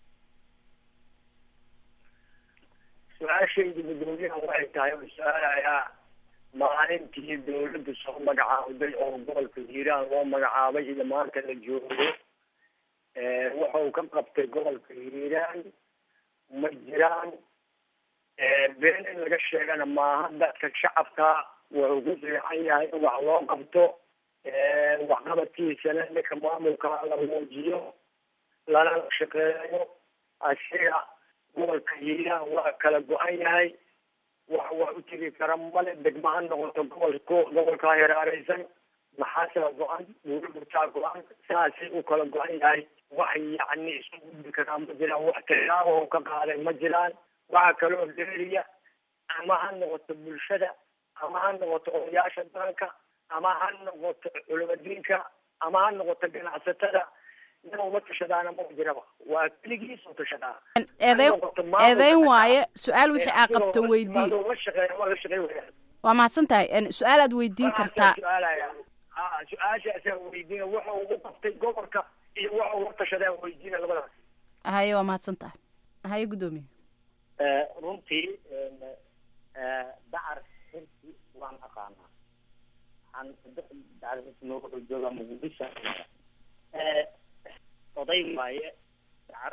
su-aashayda guddoomiyaha waxay tahay oo su-aalayaa maalintii dawladda soo magacaawday oo gobolka hiiraan loo magacaabay iyo maanta la joogo wuxuu ka qabtay gobolka hiiraan ma jiraan been in laga sheegana maaha dadka shacabka wuxuu ku fiican yahay in wax loo qabto waxqabadkiisana ninka maamulka la muujiyo lana shaqeeyo asiga gobolka hiiraan waa kala go-an yahay wax wax u tegi kara male degma ha noqoto gobolko gobolkaa heraareysan maxaasea go-an buurburtaa go-an saasay u kala go-an yahay wax yacni isu gudbi karaa ma jiraan wax tilaabo ka qaaday ma jiraan waxa kaloo dheeriya ama ha noqoto bulshada ama ha noqoto odayaasha daranka ama ha noqoto culimadiinka ama ha noqoto ganacsatada nin uma tashadaana ma jiraba waa keligiis u tashadaa eedeyn waaye su-aal wixii aa qabto weydii la shaqeeya waa la shaqey wayaan waa mahadsan tahay su-aal aad weydiin kartaa su-aalaya a su-aashaasaan weydiina waxa ugu qabtay gobolka iyo waxa uga tashadaan weydiina labadaas haye waa mahadsan tahay haye guddoomiye runtii dacar xirsi waan aqaanaa waxaan dacar xirsi nooga wuxuu joogaa muqdisho oday waaye dacar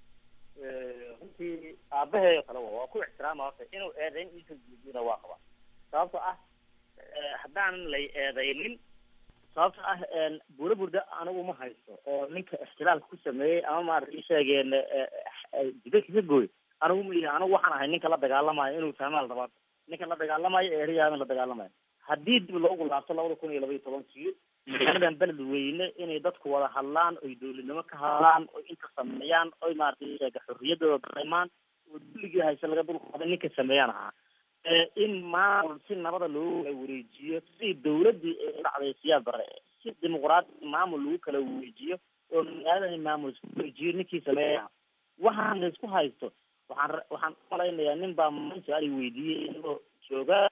runtii aabaheeyo kale waa ku ixtiraama horta inuu eedayn iisa guudina waa qabaa sababtoo ah haddaanan lay eedaynin sababto ah buura burda anigu ma haysto oo ninka ixtilaalka ku sameeyey ama maarata isheegeen jidadka ka gooy anigu ma ihi anigu waxaan ahay ninka la dagaalamayo inuu fahmaan rabaa ninka la dagaalamayo ee eryahadan la dagaalamayo haddii dib loogu laabto labada kun iyo laba iyo tobankii magaaladan beled weyne inay dadku wada hadlaan oy dowladnimo ka hadlaan oy inta sameeyaan oy maaragtay sheega xorriyadooda dareemaan oo dulligii hayse laga dulqaaday ninka sameeyaan ahaa in maamul si nabada loogu wareejiyo sidii dawladdii ee u dhacday siyaad bare si dimuqraadi maamul lagu kala wareejiyo oo magaalada maamul isku wareejiyo ninkii sameeya waxaan laysku haysto waxaan waxaan umalaynayaa nin baa maalin su-aal i weydiiyey inagoo jooga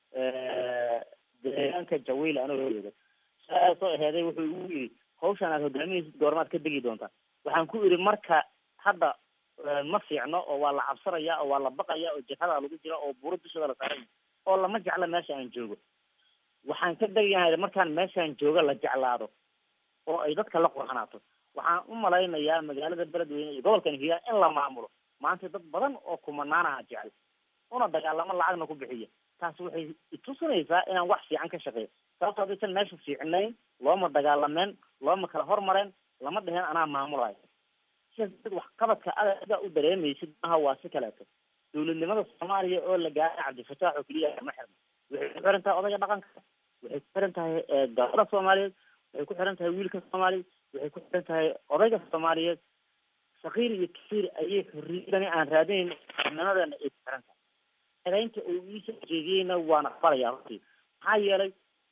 deegaanka jawiil anagoo jooga su-aal soo aheeday wuxuu igu yidhi hawshan aad hogaaminaysid goormaad ka degi doontaa waxaan ku idhi marka hadda ma fiicno oo waa la cabsanaya oo waa la baqaya oo jihada lagu jira oo buuro dushada la saaraya oo lama jecla meesha aan joogo waxaan ka degayahay markaan meeshaan jooga la jeclaado oo ay dadka la qurxanaato waxaan u malaynayaa magaalada beledweyne iyo gobolkan hiiraan in la maamulo maanta dad badan oo kumanaanaha jecel una dagaalamo lacagna ku bixiya taas waxay itusinaysaa inaan wax fiican ka shaqeeyo sababto haddaysan meesha fiicnayn looma dagaalameen looma kala hormareen lama dheheen anaa maamulayo sidaas waxqabadka adaga u dareemaysid maha waa si kaleeto dowladnimada soomaaliya oo la gaaray cabdifataax oo keliya ma xirno waxay ku xiran tahay odayga dhaqanka waxay ku xiran tahay gabadha soomaaliyeed waxay ku xiran tahay wiilka soomaaliyeed waxay ku xiran tahay odayga soomaaliyeed sakiir iyo kasiir ayay xorriyadani aan raadinayn nimadeena ay ku xiran tahay edaynta uu iisoo jeediyeyna waan aqbalayaa runtii maxaa yeelay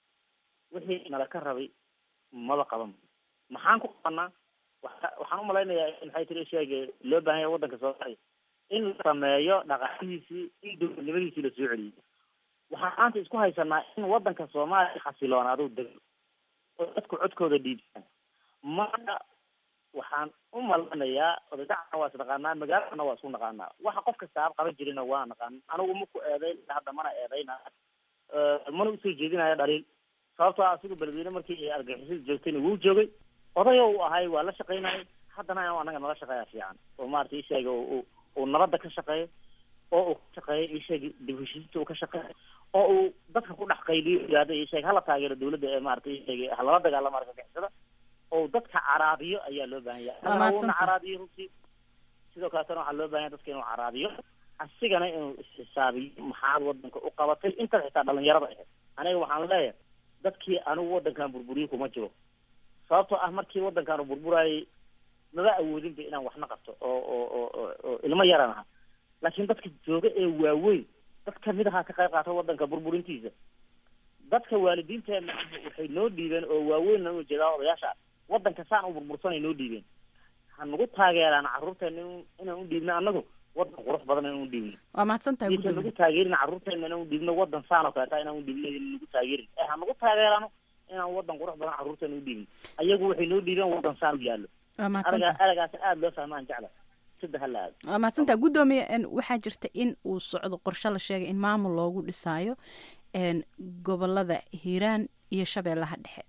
wixii nala ka rabay maba qaban maxaan ku qabanaa waxaan umalaynayaa maxay tiri sheege loo baahan yahay waddanka soomaaliya in la sameeyo dhaqaalihiisii in dowladnimadiisii lasoo celiyay waxaan maanta isku haysanaa in waddanka soomaaliya xasiloonaado dego oo dadku codkooda dhiibtaan marka waxaan u malanayaa odadacana waa is naqaanaa magaaladana waa isku naqaanaa waxa qof kasta ab qaban jirina waa naqaan anigu maku eedayn hadda mana eedayna mana usoo jeedinaya dhaliil sababtoo ah siduu beledweyne markii ay argagixisada joogtayna wuu joogay odayo uu ahay waa la shaqaynayay haddana inuu anaga nala shaqeeya fiican oo maarata isheega uu nabadda ka shaqeeyo oo uu ka shaqeeyo isheeg dib heshiisinta uu ka shaqeeyo oo uu dadka ku dhex qayliyo yihahdo isheeg hala taageero dawladda ee maarata isheeg halala dagaalamo argagixisada oo dadka caraabiyo ayaa loo baahan yahay anagana wuuna caraabiyo runtii sidoo kaletana waxaa loo baahan yahay dadka inuu caraabiyo asigana inuu isxisaabiyo maxaad wadanka u qabatay intaas xitaa dhalinyarada ahayd aniga waxaan leeyahay dadkii anigu wadankan burburiye kuma jiro sababtoo ah markii wadankan uu burburayay maba awoodinba inaan waxna qabto oo oo oo oo ilmo yaran aha laakiin dadka jooga ee waaweyn dad kamid ahaa ka qayb qaata wadanka burburintiisa dadka waalidiinteena waxay noo dhiibeen oo waaweyn u jeedaa odayaasha wadanka saan u burbursanay noo dhiibeen ha nagu taageeraan carruurteena in inaan u dhiibno annagu wadan qurux badan inaan u dhiibno waa mahadsan tahay isan nagu taageerin carruurteena inaan u dhiibno wadan saan oo kaleeta inaan u dhiibno nagu taageerin ee ha nagu taageerano inaan wadan qurux badan carruurteena u dhiibin ayagu waxay noo dhiibeen wadan saan u yaallo waa mahadsan araga tahay aragaas aada loo fahmaan jecla sida hala aado waa mahadsan tahay guddoomiye n waxaa jirta in uu socdo qorshe la sheegay in maamul loogu dhisaayo n gobolada hiiraan iyo shabeellaha dhexe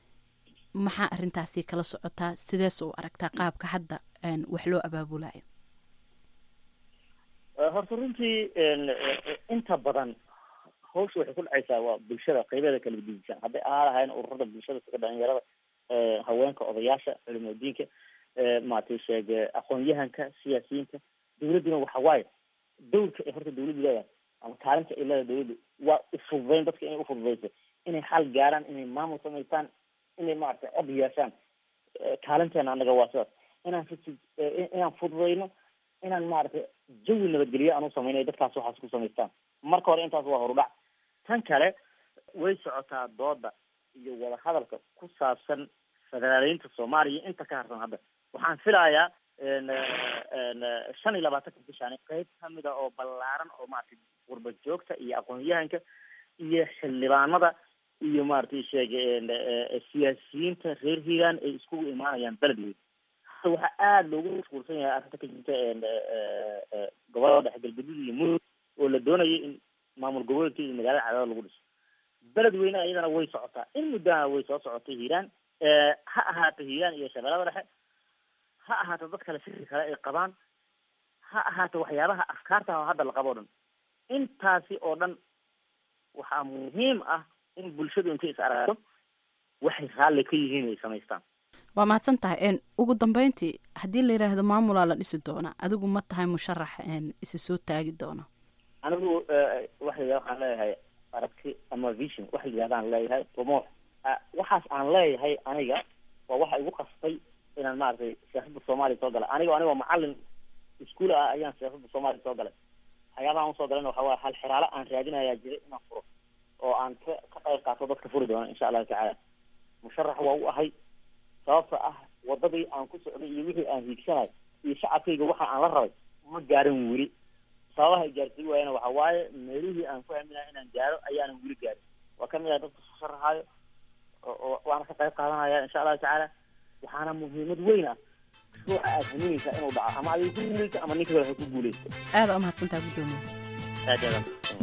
maxaa arintaasi kala socotaa sidees u aragtaa qaabka hadda n wax loo abaabulayo horta runtii inta badan hawsha waxay ku dhacaysaa waa bulshada qaybeeda kala gedisan hadday ahaa lahayn ururada bulshada sida dhalinyarada haweenka odayaasha culimadiinka maaragtay sheege aqoon-yahanka siyaasiyiinta dawladduna waxa waaye dawrka ay horta dawladdu leedahay ama kaalinta ay leedahay dawladdu waa ufududeyn dadka inay ufududeyso inay xal gaaraan inay maamul samaystaan inay maaragtay cod yeeshaan kaalinteena anaga waa sidaas inaan inaan fududeyno inaan maaragtay jawi nabadgelyo aan u samaynayo dadkaas waxaas ku samaystaan marka hore intaas waa horudhac tan kale way socotaa dooda iyo wadahadalka ku saabsan federaaleynta soomaaliya inta ka harsan hadda waxaan filayaa shan iyo labaatanka bishaan qeyb kamid a oo ballaaran oo maaragtay qurba joogta iyo aqoon-yahanka iyo xildhibaanada iyo maaragtay sheege siyaasiyiinta reer hiiraan ay iskugu imaanayaan beledweyn hadda waxaa aada loogu mashquulsan yahay arrinta ka jirta gobolada dhexe galgaduud iyo mudug oo la doonayay in maamul goboleedka iyo magaalada cadaada lagu dhiso beledweyne iyadana way socotaa in muddana way soo socotay hiiraan ha ahaato hiiraan iyo shabeellada dhexe ha ahaato dad kale fikri kale ay qabaan ha ahaato waxyaabaha afkaarta hadda la qabo o dhan intaasi oo dhan waxaa muhiim ah in bulshadu intay is aragto waxay raalli ka yihiin ay samaystaan waa mahadsan tahay ugu dambeyntii haddii la yidhaahdo maamulaa la dhisi doona adigu ma tahay musharax isi soo taagi doona anigu waxa waxaan leeyahay aragti ama vision waxa la yidhahdaan leeyahay rumoox waxaas aan leeyahay aniga waa waxa igu qastay inaan maaragtay siyaasadda soomaaliya soo galay anigo anigoo macalin iskuol ah ayaan siyaasadda soomaaliya soo galay waxyaabaha usoo galayna waxa waaya hal xiraalo aan raadinayaa jiray inaan furo oo aan ka ka qayb qaato dadka furi doona insha allahu tacaala musharax waa u ahay sababta ah wadadii aan ku socday iyo wixii aan hiigsanay iyo shacabkayga waxa aan la rabay ma gaarin weli sababaha ay gaarsiin waayana waxa waaye meelihii aan ku haminayo inaan gaaro ayaanan weli gaarin waa kamid ah dadka sharaxaayo waana ka qayb qaadanaya insha allahu tacaala waxaana muhiimad weyn ah ruuxa aad haminaysaa inuu dhaco ama adiga ku guuleysto ama ninka kale ha ku guuleysto aada u mahadsantaha guddoomiye aad aad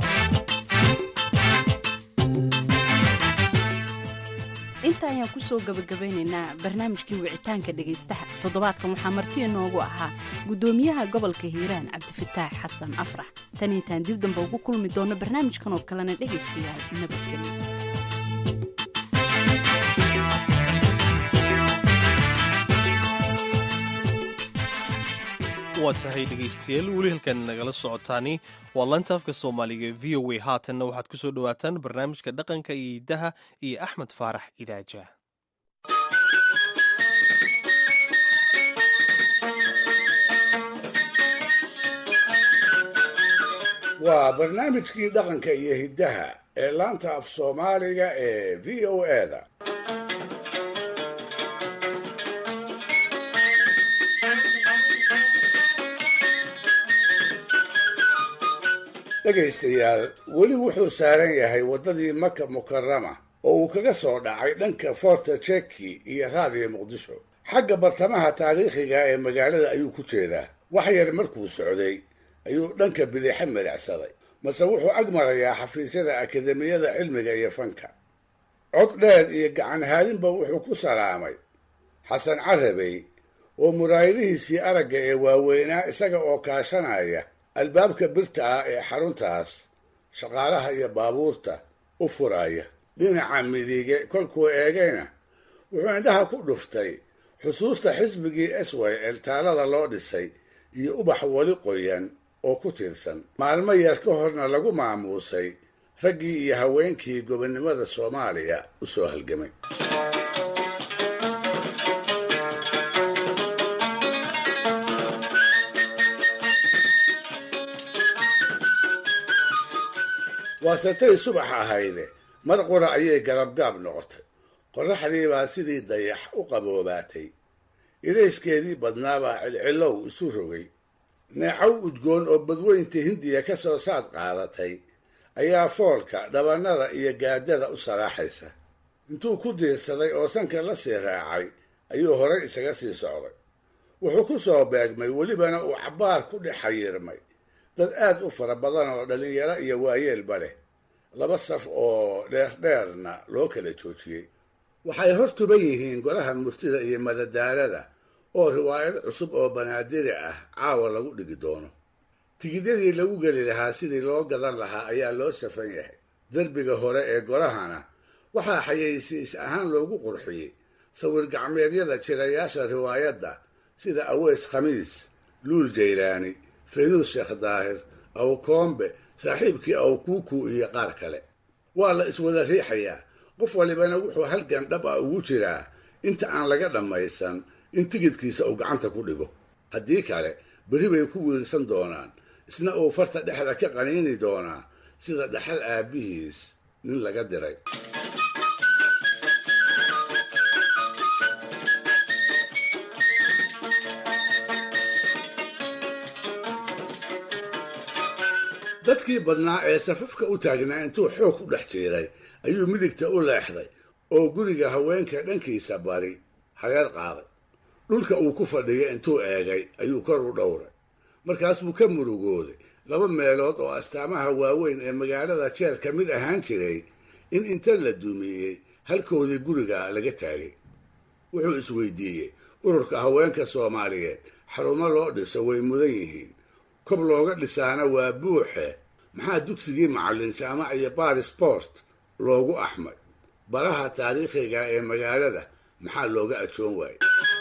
inta ayaan kusoo gabagabeynaynaa barnaamijkii wicitaanka dhegaystaha toddobaadkan waxaa marti inoogu ahaa guddoomiyaha gobolka hiiraan cabdifataax xasan afrax tan intaan dib damba ugu kulmi doono barnaamijkan oo kalena dhegaystayaal nabadgelyo waa tahay dhegaystayaal weli halkan nagala socotaani waa lanta afka soomaaliga v o a haatanna waxaad ku soo dhowaataan barnaamijka dhaqanka iyo hiddaha iyo axmed faarax idaaja waa barnaamijkii dhaqanka iyo hiddaha ee laanta af soomaaliga ee v o eda dhegaystayaal weli wuxuu saaran yahay waddadii maka mukarama oo uu kaga soo dhacay dhanka forta jeki iyo raadiyo muqdisho xagga bartamaha taariikhiga ee magaalada ayuu ku jeedaa wax yar markuu socday ayuu dhanka bidixe midhacsaday mase wuxuu ag marayaa xafiisyada akademiyada cilmiga iyo fanka cod dheer iyo gacan haadinba wuxuu ku salaamay xasan carabey oo muraayadihiisii aragga ee waaweynaa isaga oo kaashanaya albaabka birta ah ee xaruntaas shaqaalaha iyo baabuurta u furaya dhinaca midige kolkuu eegayna wuxuu indhaha ku dhuftay xusuusta xisbigii swel taalada loo dhisay iyo ubax weli qoyan oo ku tiirsan maalmo yar ka horna lagu maamuusay raggii iyo haweenkii gobonnimada soomaaliya u soo halgamay waasatay subax ahayde mar qura ayay garabgaab noqotay qorraxdii baa sidii dayax u qaboobaatay ilayskeedii badnaabaa cilcilow isu rogay neecow udgoon oo badweynta hindiya ka soo saad qaadatay ayaa foolka dhabannada iyo gaadada u saraaxaysa intuu ku diirsaday oo sanka la sii raacay ayuu horay isaga sii socday wuxuu ku soo beegmay welibana uu cabbaar ku dhex xayiirmay dad aad u fara badan oo dhallinyaro iyo waayeelba leh laba saf oo dheerdheerna loo kala joojiyey waxay hor tuban yihiin golaha murtida iyo madadaalada oo riwaayad cusub oo banaadiri ah caawa lagu dhigi doono tigidyadii lagu geli lahaa sidii loo gadan lahaa ayaa loo safan yahay derbiga hore ee golahana waxaa xayeysiis ahaan loogu qurxiyey sawir gacmeedyada jirayaasha riwaayadda sida aweys khamiis luul jaylaani faynuus sheekh daahir awkoombe saaxiibkii awkuuku iyo qaar kale waa la iswada riixayaa qof walibana wuxuu halgan dhab ah ugu jiraa inta aan laga dhammaysan in tigidkiisa uu gacanta ku dhigo haddii kale berri bay ku wiirsan doonaan isna uu farta dhexda ka qaniini doonaa sida dhaxal aabbihiis nin laga diray dadkii badnaa ee safafka u taagnaa intuu xoog ku dhex jiiray ayuu midigta u leexday oo guriga haweenka dhankiisa bari hareer qaaday dhulka uu ku fadhiyo intuu eegay ayuu kor u dhowray markaas buu ka murugooday laba meelood oo astaamaha waaweyn ee magaalada jeer ka mid ahaan jiray in inta la dumiyey halkoodii guriga laga taagay wuxuu isweydiiyey ururka haweenka soomaaliyeed xarumo loo dhiso way mudan yihiin kob looga dhisaana waa buuxe maxaa dugsigii macallin jaamac iyo barisport loogu axmay baraha taariikhiga ee magaalada maxaa looga ajoon waayey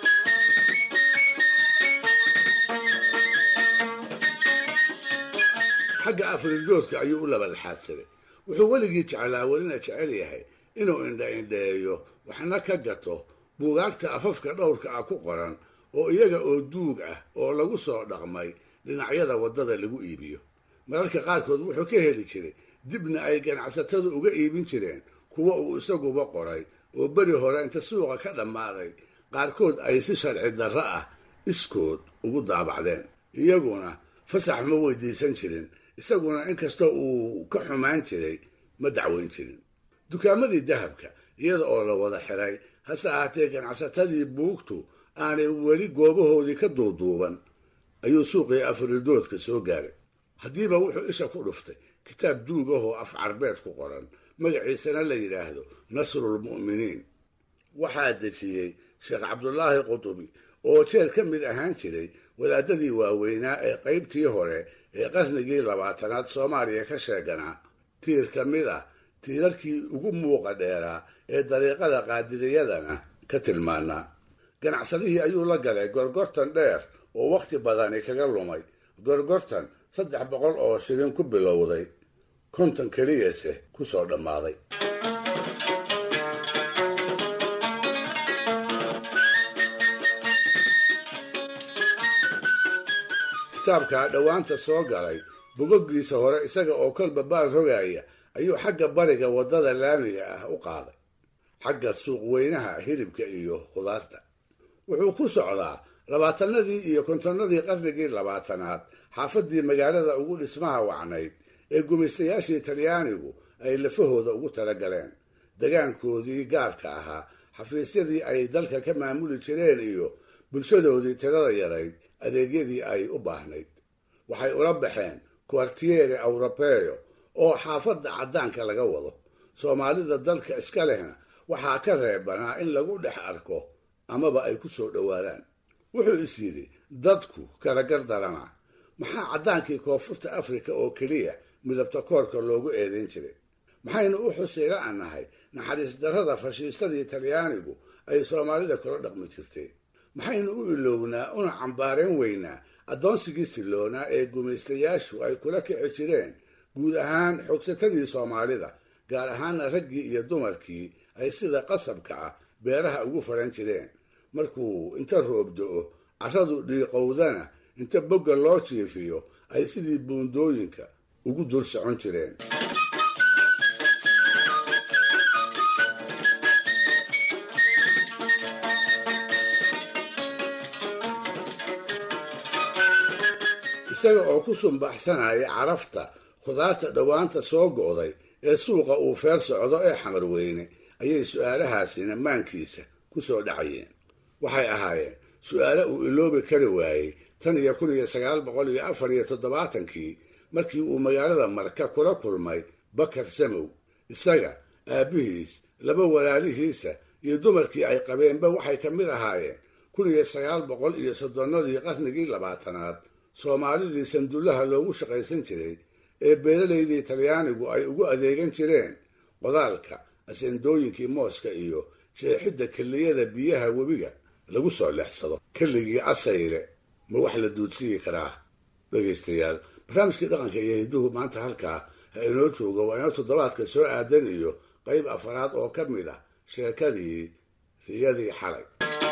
xagga afridoodka ayuu u labalxaadsaday wuxuu weligii jeclaa welina jecel yahay inuu indha indheeyo waxna ka gato buugaagta afafka dhowrka ah ku qoran oo iyaga oo duug ah oo lagu soo dhaqmay dhinacyada waddada lagu iibiyo mararka qaarkood wuxuu ka heli jiray dibna ay ganacsatadu uga iibin jireen kuwa uu isaguba qoray oo beri hore inta suuqa ka dhammaaday qaarkood ay si sharci darro ah iskood ugu daabacdeen iyaguna fasax ma weydiisan jirin isaguna inkastoo uu ka xumaan jiray ma dacweyn jirin dukaamadii dahabka iyada oo la wada xiray hase ahaatee ganacsatadii buugtu aanay weli goobahoodii ka duuduuban ayuu suuqii afridoodka soo gaaray haddiiba wuxuu isha ku dhuftay kitaab duug ah oo af carbeed ku qoran magaciisana la yidhaahdo nasrulmu'miniin waxaa dejiyey sheekh cabdulaahi qutubi oo jeer ka mid ahaan jiray wadaadadii waaweynaa ee qaybtii hore ee qarnigii labaatanaad soomaaliya ka sheeganaa tiir ka mid ah tiirarkii ugu muuqa dheeraa ee dariiqada qaadiriyadana ka tilmaanaa ganacsadihii ayuu la galay gorgortan dheer oo wakhti badani kaga lumay gorgortan saddex boqol oo shilin ku bilowday konton keliyase ku soo dhammaaday kitaabkaa dhowaanta soo galay bogoggiisa hore isaga oo kolba baal rogaya ayuu xagga bariga waddada laamiga ah u qaaday xagga suuqweynaha hilibka iyo khudaarta wuxuu ku socdaa labaatanadii iyo kontonnadii qarnigii labaatanaad xaafaddii magaalada ugu dhismaha wacnayd ee gumaystayaashii talyaanigu ay lafahooda ugu talagaleen degaankoodii gaarka ahaa xafiisyadii ay dalka ka maamuli jireen iyo bulshadoodii tirada yarayd adeegyadii ay u baahnayd waxay ula baxeen kuartiere awrobeyo oo xaafadda caddaanka laga wado soomaalida dalka iska lehna waxaa ka reebanaa in lagu dhex arko amaba ay ku soo dhowaadaan wuxuu is yidhi dadku kala gardarana maxaa caddaankii koonfurta afrika oo keliya midabta koorka loogu eedayn jiray maxaynu u xusayla annahay naxariis darrada fashiistadii talyaanigu ay soomaalida kula dhaqmi jirtay maxaynu u ilownaa una cambaareen weynaa addoonsigii siloonaa ee gumaystayaashu ay kula kici jireen guud ahaan xogsatadii soomaalida gaar ahaana raggii iyo dumarkii ay sida qasabka ah beeraha ugu faran jireen markuu inta roob do-o carradu dhiiqowdana inta bogga loo jiifiyo ay sidii buundooyinka ugu dul socon jireen isaga oo ku sumbaxsanaya carafta khudaarta dhowaanta soo go'day ee suuqa uu feer socdo ee xamar weyne ayay su-aalahaasina maankiisa ku soo dhacayeen waxay ahaayeen su-aale uu iloobi kari waayey tan iyo kun iyo sagaal boqol iyo afar iyo toddobaatankii markii uu magaalada marka kula kulmay bakar samow isaga aabbihiis laba walaalihiisa iyo dumarkii ay qabeenba waxay ka mid ahaayeen kun iyo sagaal boqol iyo soddonnadii qarnigii labaatanaad soomaalidii sandullaha loogu shaqaysan jiray ee beeralaydii talyaanigu ay ugu adeegan jireen qodaalka asendooyinkii mooska iyo jeexidda kelliyada biyaha webiga lagu soo leexsado kelligii asayle ma wax la duudsiyi karaa dhegaystayaal barnaamijkii dhaqanka iyo hidduhu maanta halkaa ha inoo jooga waa inoo toddobaadka soo aadan iyo qayb afaraad oo ka mid ah sheekadii riyadii xalay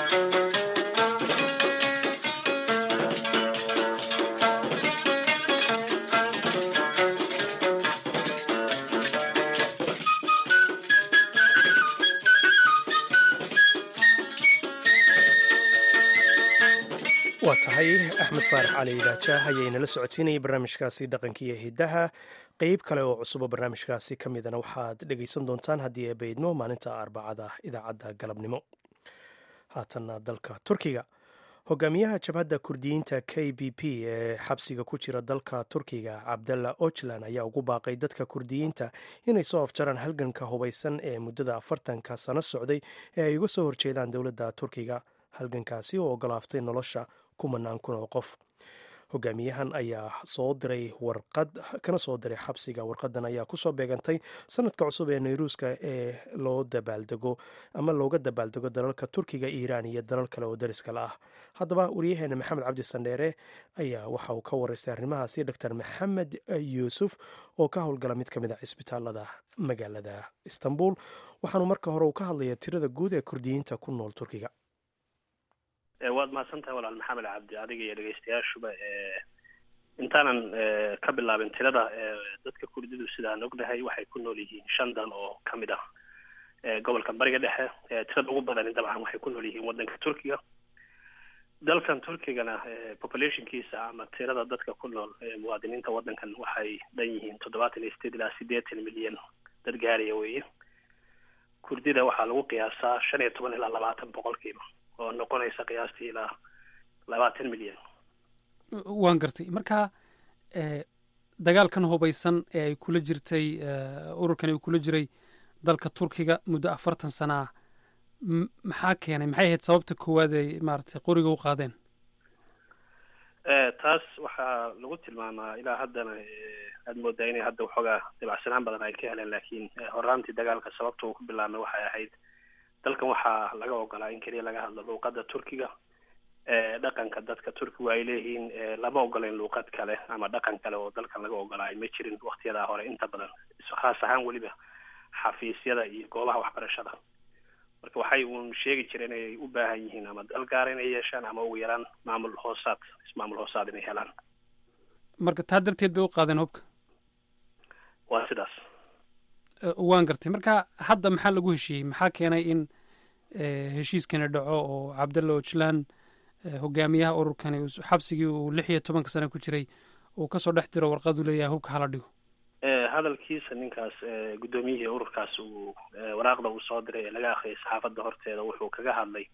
waa tahay axmed faarax cali idaajaah ayaynala socodsiinayay barnaamijkaasi dhaqanka iyo hiddaha qeyb kale oo cusubo barnaamijkaasi ka midana waxaad dhegaysan doontaan haddii ay baydmo maalinta arbacada idaacadda galabnimo haatanna dalka turkiga hogaamiyaha jabhadda kurdiyiinta k b p ee xabsiga ku jira dalka turkiga cabdalla ochlan ayaa ugu baaqay dadka kurdiyiinta inay soo afjaraan halganka hubaysan ee muddada afartanka sano socday ee ay uga soo horjeedaan dowladda turkiga halgankaasi oo ogolaaftay nolosha kumanaan kun oo qof hogaamiyahan ayaa soo diray warqad kana soo diray xabsiga warqadan ayaa kusoo beegantay sanadka cusub ee nayruuska ee loo dabaaldego ama looga dabaaldego dalalka turkiga iiraan iyo dalal kale oo dariska la ah haddaba waryaheena maxamed cabdi sandheere ayaa waxa uu ka waraystay arrimahaasi dor maxamed yuusuf oo ka howlgala mid ka mid a cisbitaalada magaalada istanbul waxaanu marka hore uu ka hadlaya tirada guud ee kurdiyiinta ku nool turkiga waad mahadsantahay walaal maxamed cabdi adiga iyo dhegeystayaashuba intaanan ka bilaabin tirada dadka kurdidu sidaan ognahay waxay ku nool yihiin shan dal oo ka mid ah gobolka bariga dhexe tirada ugu badani dabcan waxay ku nool yihiin waddanka turkiga dalkan turkigana populationkiisa ama tirada dadka ku nool muwaadiniinta waddankan waxay dhan yihiin toddobaatan iyo sideed ilaa siddeetan milyan dad gaaraya weeye kurdida waxaa lagu qiyaasaa shan iyo toban ilaa labaatan boqolkiiba oo noqonaysa qiyaastii ilaa labaatan milyan waan gartay marka dagaalkan hubaysan ee ay kula jirtay ururkan uu kula jiray dalka turkiga muddo afartan sana ah maxaa keenay maxay ahayd sababta koowaad ay maaragtay qoriga u qaadeen taas waxaa lagu tilmaamaa ilaa haddana aada moodaa inay hadda waxoogaa dabacsanaan badan ay ka heleen laakiin horaantii dagaalka sababta uu ku bilaabmay waxay ahayd dalkan waxaa laga ogolaa in keliya laga hadlo luuqadda turkiga dhaqanka dadka turkigu ay leeyihiin lama ogoleyn luuqad kale ama dhaqan kale oo dalkan laga ogolaa ma jirin waktiyadaa hore inta badan khaas ahaan weliba xafiisyada iyo goobaha waxbarashada marka waxay uun sheegi jireen inay u baahan yihiin ama dal gaara inay yeeshaan ama ugu yaraan maamul hoosaad ismaamul hoosaad inay helaan marka taa darteed bay u qaadeen hubka waa sidaas waan gartay marka hadda maxaa lagu heshiiyey maxaa keenay in heshiiskani dhaco oo cabdalla ojlan hogaamiyaha ururkani xabsigii uu lix iyo tobanka sano ku jiray uu kasoo dhex diro warqadu leeyahay hubka hala dhigo hadalkiisa ninkaas guddoomiyihii ururkaas uu waraaqda uu soo diray ee laga akhriyay saxaafadda horteeda wuxuu kaga hadlay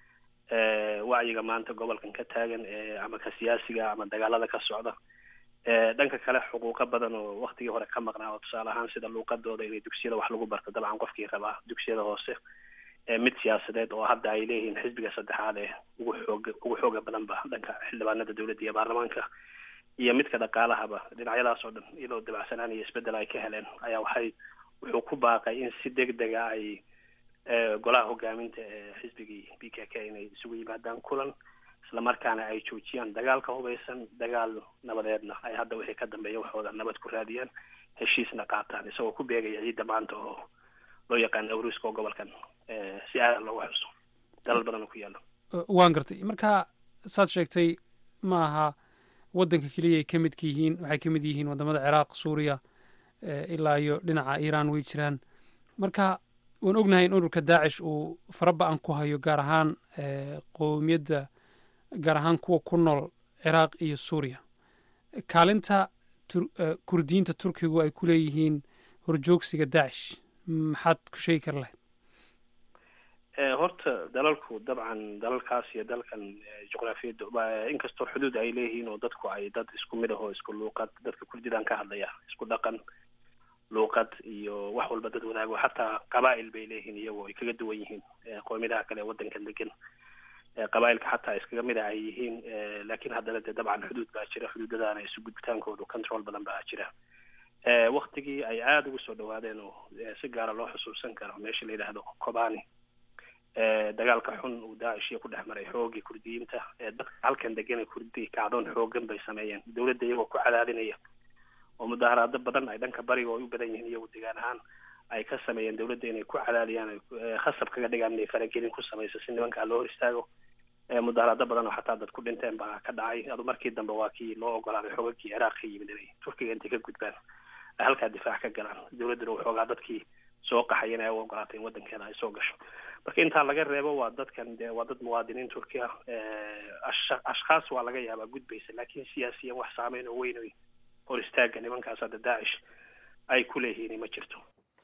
wacyiga maanta gobolkan ka taagan ama ka siyaasiga ama dagaalada ka socda dhanka kale xuquuqo badan oo waktigii hore ka maqnaa oo tusaale ahaan sida luuqadooda inay dugsiyada wax lagu barto dabcan qofkii rabaa dugsiyada hoose mid siyaasadeed oo hadda ay leeyihiin xisbiga saddexaad ee ugu xooga ugu xooga badanba dhanka xildhibaanada dowladda iyo baarlamaanka iyo midka dhaqaalahaba dhinacyadaas oo dhan iyadoo dabacsanaan iyo isbeddel ay ka heleen ayaa waxay wuxuu ku baaqay in si deg dega ay golaha hogaaminta ee xisbigii b k k inay isugu yimaadaan kulan islamarkaana ay joojiyaan dagaalka hubaysan dagaal nabadeedna ay hadda wixii ka dambeeya waxooda nabad ku raadiyaan heshiisna qaataan isagoo ku beegaya ciidda maanta oo loo yaqaan awruuska oo gobolkan si aadan loogu xuso dalal badan oo ku yaalo waan gartay marka saad sheegtay ma aha waddanka keliya ay ka midka yihiin waxay ka mid yihiin waddamada ciraaq suuriya ilaa iyo dhinaca iiraan way jiraan marka waan ognahay in ururka daacish uu faraba-an ku hayo gaar ahaan qowmiyadda gaar ahaan kuwa ku nool ciraaq iyo suuriya kaalinta kurdiyiinta turkigu ay ku leeyihiin horjoogsiga daacish maxaad ku sheegi kar lahayd horta dalalku dabcan dalalkaas iyo dalkan juqraafiyadda inkastoo xuduud ay leeyihiin oo dadku ay dad isku mid ahoo isku luuqad dadka kurdidan ka hadlaya isku dhaqan luuqad iyo wax walba dad wadaago xataa qabaa'il bay leeyihiin iyagoo ay kaga duwan yihiin qowmiyadaha kale ee waddankan degan qabaa'ilka xataa iskaga mid a ay yihiin laakiin haddana dee dabcan xuduud baa jira xuduudadaana isu gudbitaankoodu control badan baa jira waktigii ay aada ugu soo dhawaadeen oo si gaara loo xusuusan karo meesha la yidhaahdo kobani dagaalka xun uu daacishiya ku dhex maray xoogii kurdiyiinta dadka halkan degana kurdi kacdoon xoogan bay sameeyeen dowladda iyagoo ku cadaadinaya oo mudaharaado badan ay dhanka bariga oo ay u badan yihiin iyagu degaan ahaan ay ka sameeyeen dowladda inay ku cadaadiyaan khasab kaga dhigaan inay faragelin ku samayso si nimankaa loo hor istaago mudaharaado badan oo xataa dad ku dhinteen baa ka dhacay adu markii dambe waa kii loo ogolaaday xoogagii ciraaq ka yimid inay turkiga intay ka gudbaan ay halkaa difaac ka galaan dowladduna waxoogaa dadkii soo qaxay inay u ogolaatay in waddankeeda ay soo gasho marka intaa laga reebo waa dadkan de waa dad muwaadiniin turki ah ashkhaas waa laga yaabaa gudbaysa laakiin siyaasiyan wax saameyn oo weyn oy hor istaaga nimankaas hadda daacish ay ku leeyihiin ma jirto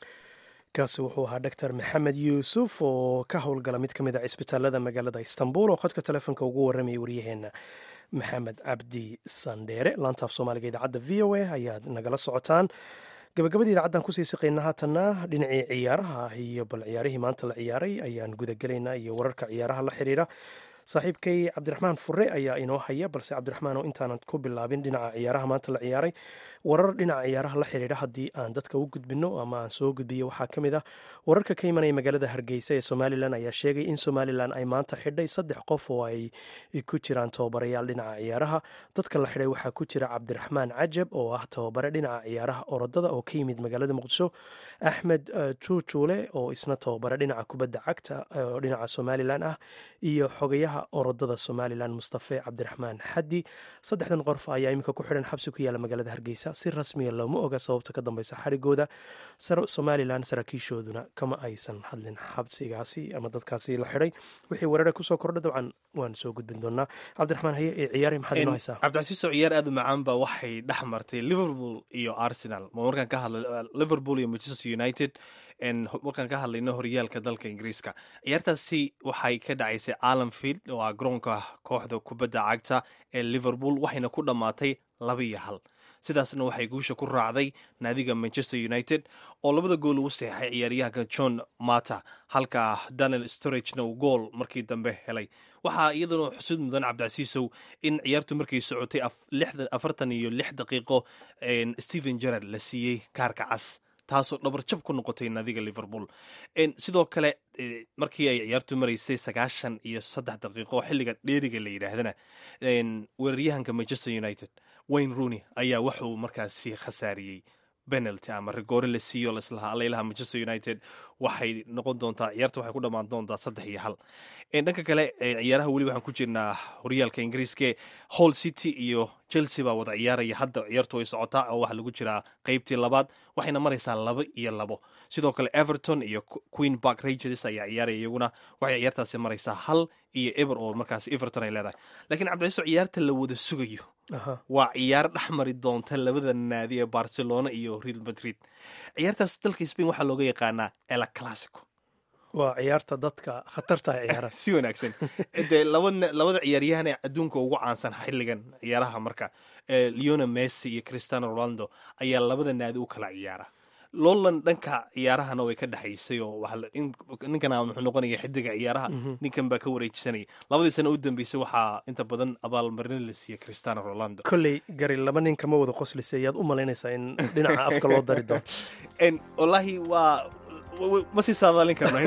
kaasi wuxuu ahaa doctor maxamed yuusuf oo ka howlgala mid ka mid a cisbitaalada magaalada istanbul oo khadka telefoonka ugu warramayay waryaheena maxamed cabdi sandheere laantaaf soomaaliga idaacadda v o a ayaad nagala socotaan gabagabadii idaacaddan kusii siqayna haatanna dhinacii ciyaaraha iyo bal ciyaarihii maanta la ciyaaray ayaan gudagelaynaa iyo wararka ciyaaraha la xiriira saaxiibkay cabdiraxmaan fure ayaa inoo haya balse cabdiraxmaan oo intaanan ku bilaabin dhinaca ciyaaraha maanta la ciyaaray warar dhinaca ciyaaraha la xiriira haddii aan dadka u gudbino ama aan soo gudbiyo waxaa ka mid ah wararka ka imanaya magaalada hargeysa ee somalilan ayaa sheegay in somalilan ay maanta xidhay saddex qof oo ay ku jiraan tababarayaal dhinaca ciyaaraha dadka la xidhay waxaa ku jira cabdiraxmaan cajab oo ah tababare dhinaca ciyaaraha orodada oo ka yimid magaalada muqdisho axmed juujuule oo isna tababare dhinaca kubadda cagta oo dhinaca somalilan ah iyo xogayaha orodada somalilan mustafe cabdiraxmaan xaddi saddexdan qorf ayaa iminka ku xidhan xabsi ku yaala magaalada hargeysa si rasmiya looma oga sababta ka dambeysa xarigooda somalilan saraakiishooduna kama aysan hadlin xabsigaasi ama dadkaasi la xidhay wixii weerara kusoo kordha dabcan waan soo gudbin doonaa cabdiraxmaan haye ee ciyaari maxaad inoo haysaa cabdicasiiso ciyaar aad u macaan ba waxay dhex martay liverpool iyo arsenal ma markaan ka hadla liverpool iyo manchester united markaan ka hadlayno horyaalka dalka ingiriiska ciyaartaasi waxay ka dhacaysay alanfield oo ah garoonka kooxda kubadda cagta ee liverpool waxayna ku dhammaatay laba iyo hal sidaasna waxay guusha ku raacday naadiga manchester united oo labada gool ugu seexay ciyaaryahanka john mata halka daniel storagena uu gool markii dambe helay waxaa iyaduna xusid mudan cabdicasiisow in ciyaartu markay socotay afartan iyo lix daqiiqo stephen gerard la siiyey kaarka cas taasoo dhabarjab ku noqotay naadiga liverpool sidoo kale markii ay ciyaartu maraysay sagaashan iyo saddex daqiiqo xilliga dheeriga la yidhaahdana weeraryahanka manchester united wayne rooney ayaa wuxuu markaasi khasaariyey penalty ama rigoore la siiyo laslahaa alaylaha manchester united waxay noqon doontaa ciyaarta waxay ku dhammaan doontaa saddex iyo hal dhanka kale ciyaaraha weli waxaan ku jirnaa horyaalka ingiriiska hall city iyo chelsea baa wada ciyaaraya hadda ciyaartu way socotaa oo waxaa lagu jiraa qeybtii labaad waxayna maraysaa laba iyo labo sidoo kale everton iyo queen park rangers ayaa ciyaaraya iyaguna waxay ciyaartaasi maraysaa hal iyo eber oo markaas everton ay leedahay laakiin cabdiciiso ciyaarta la wada sugayo waa ciyaar dhex mari doonta labada naadi ee barcelona iyo real madrid ciyaartaas dalka spain waxaa looga yaqaanaa ela classico waa ciyaarta dadka khatarta ciyaara si wanaagsan dee labada ciyaaryahan ee adduunka ugu caansan xilligan ciyaaraha marka leona messi iyo cristiano ronaldo ayaa labada naadi u kala ciyaara lowland dhanka ciyaarahana way ka dhexaysay oo ninkan wuxuu noqonaya xidiga ciyaaraha ninkan baa ka wareejisanaya labadii sana u dambeysay waxaa inta badan abaalmarin la siiyey cristiano ronaldo kolley gari laba nin kama wada qoslisa ayaad u malaynaysaa in dhinaca afka loo dari doono wallaahi waa ma sii saadaalin karno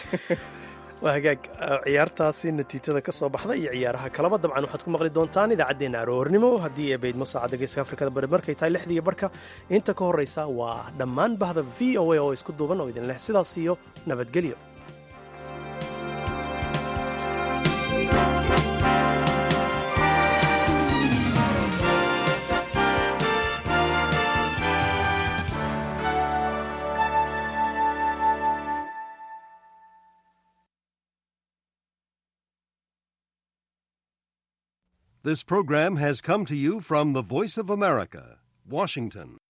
waa hagaag ciyaartaasi natiijada ka soo baxda iyo ciyaaraha kalaba dabcan waxaad ku maqli doontaan idaacaddeenna aroornimo haddii ee baydmo saacadda geeska afrikada bari markay tahay lixdiiyo barhka inta ka horraysa waa dhammaan bahda v o a oo isku duuban oo idin leh sidaas iyo nabadgelyo This program has come to you from the Voice of America, Washington.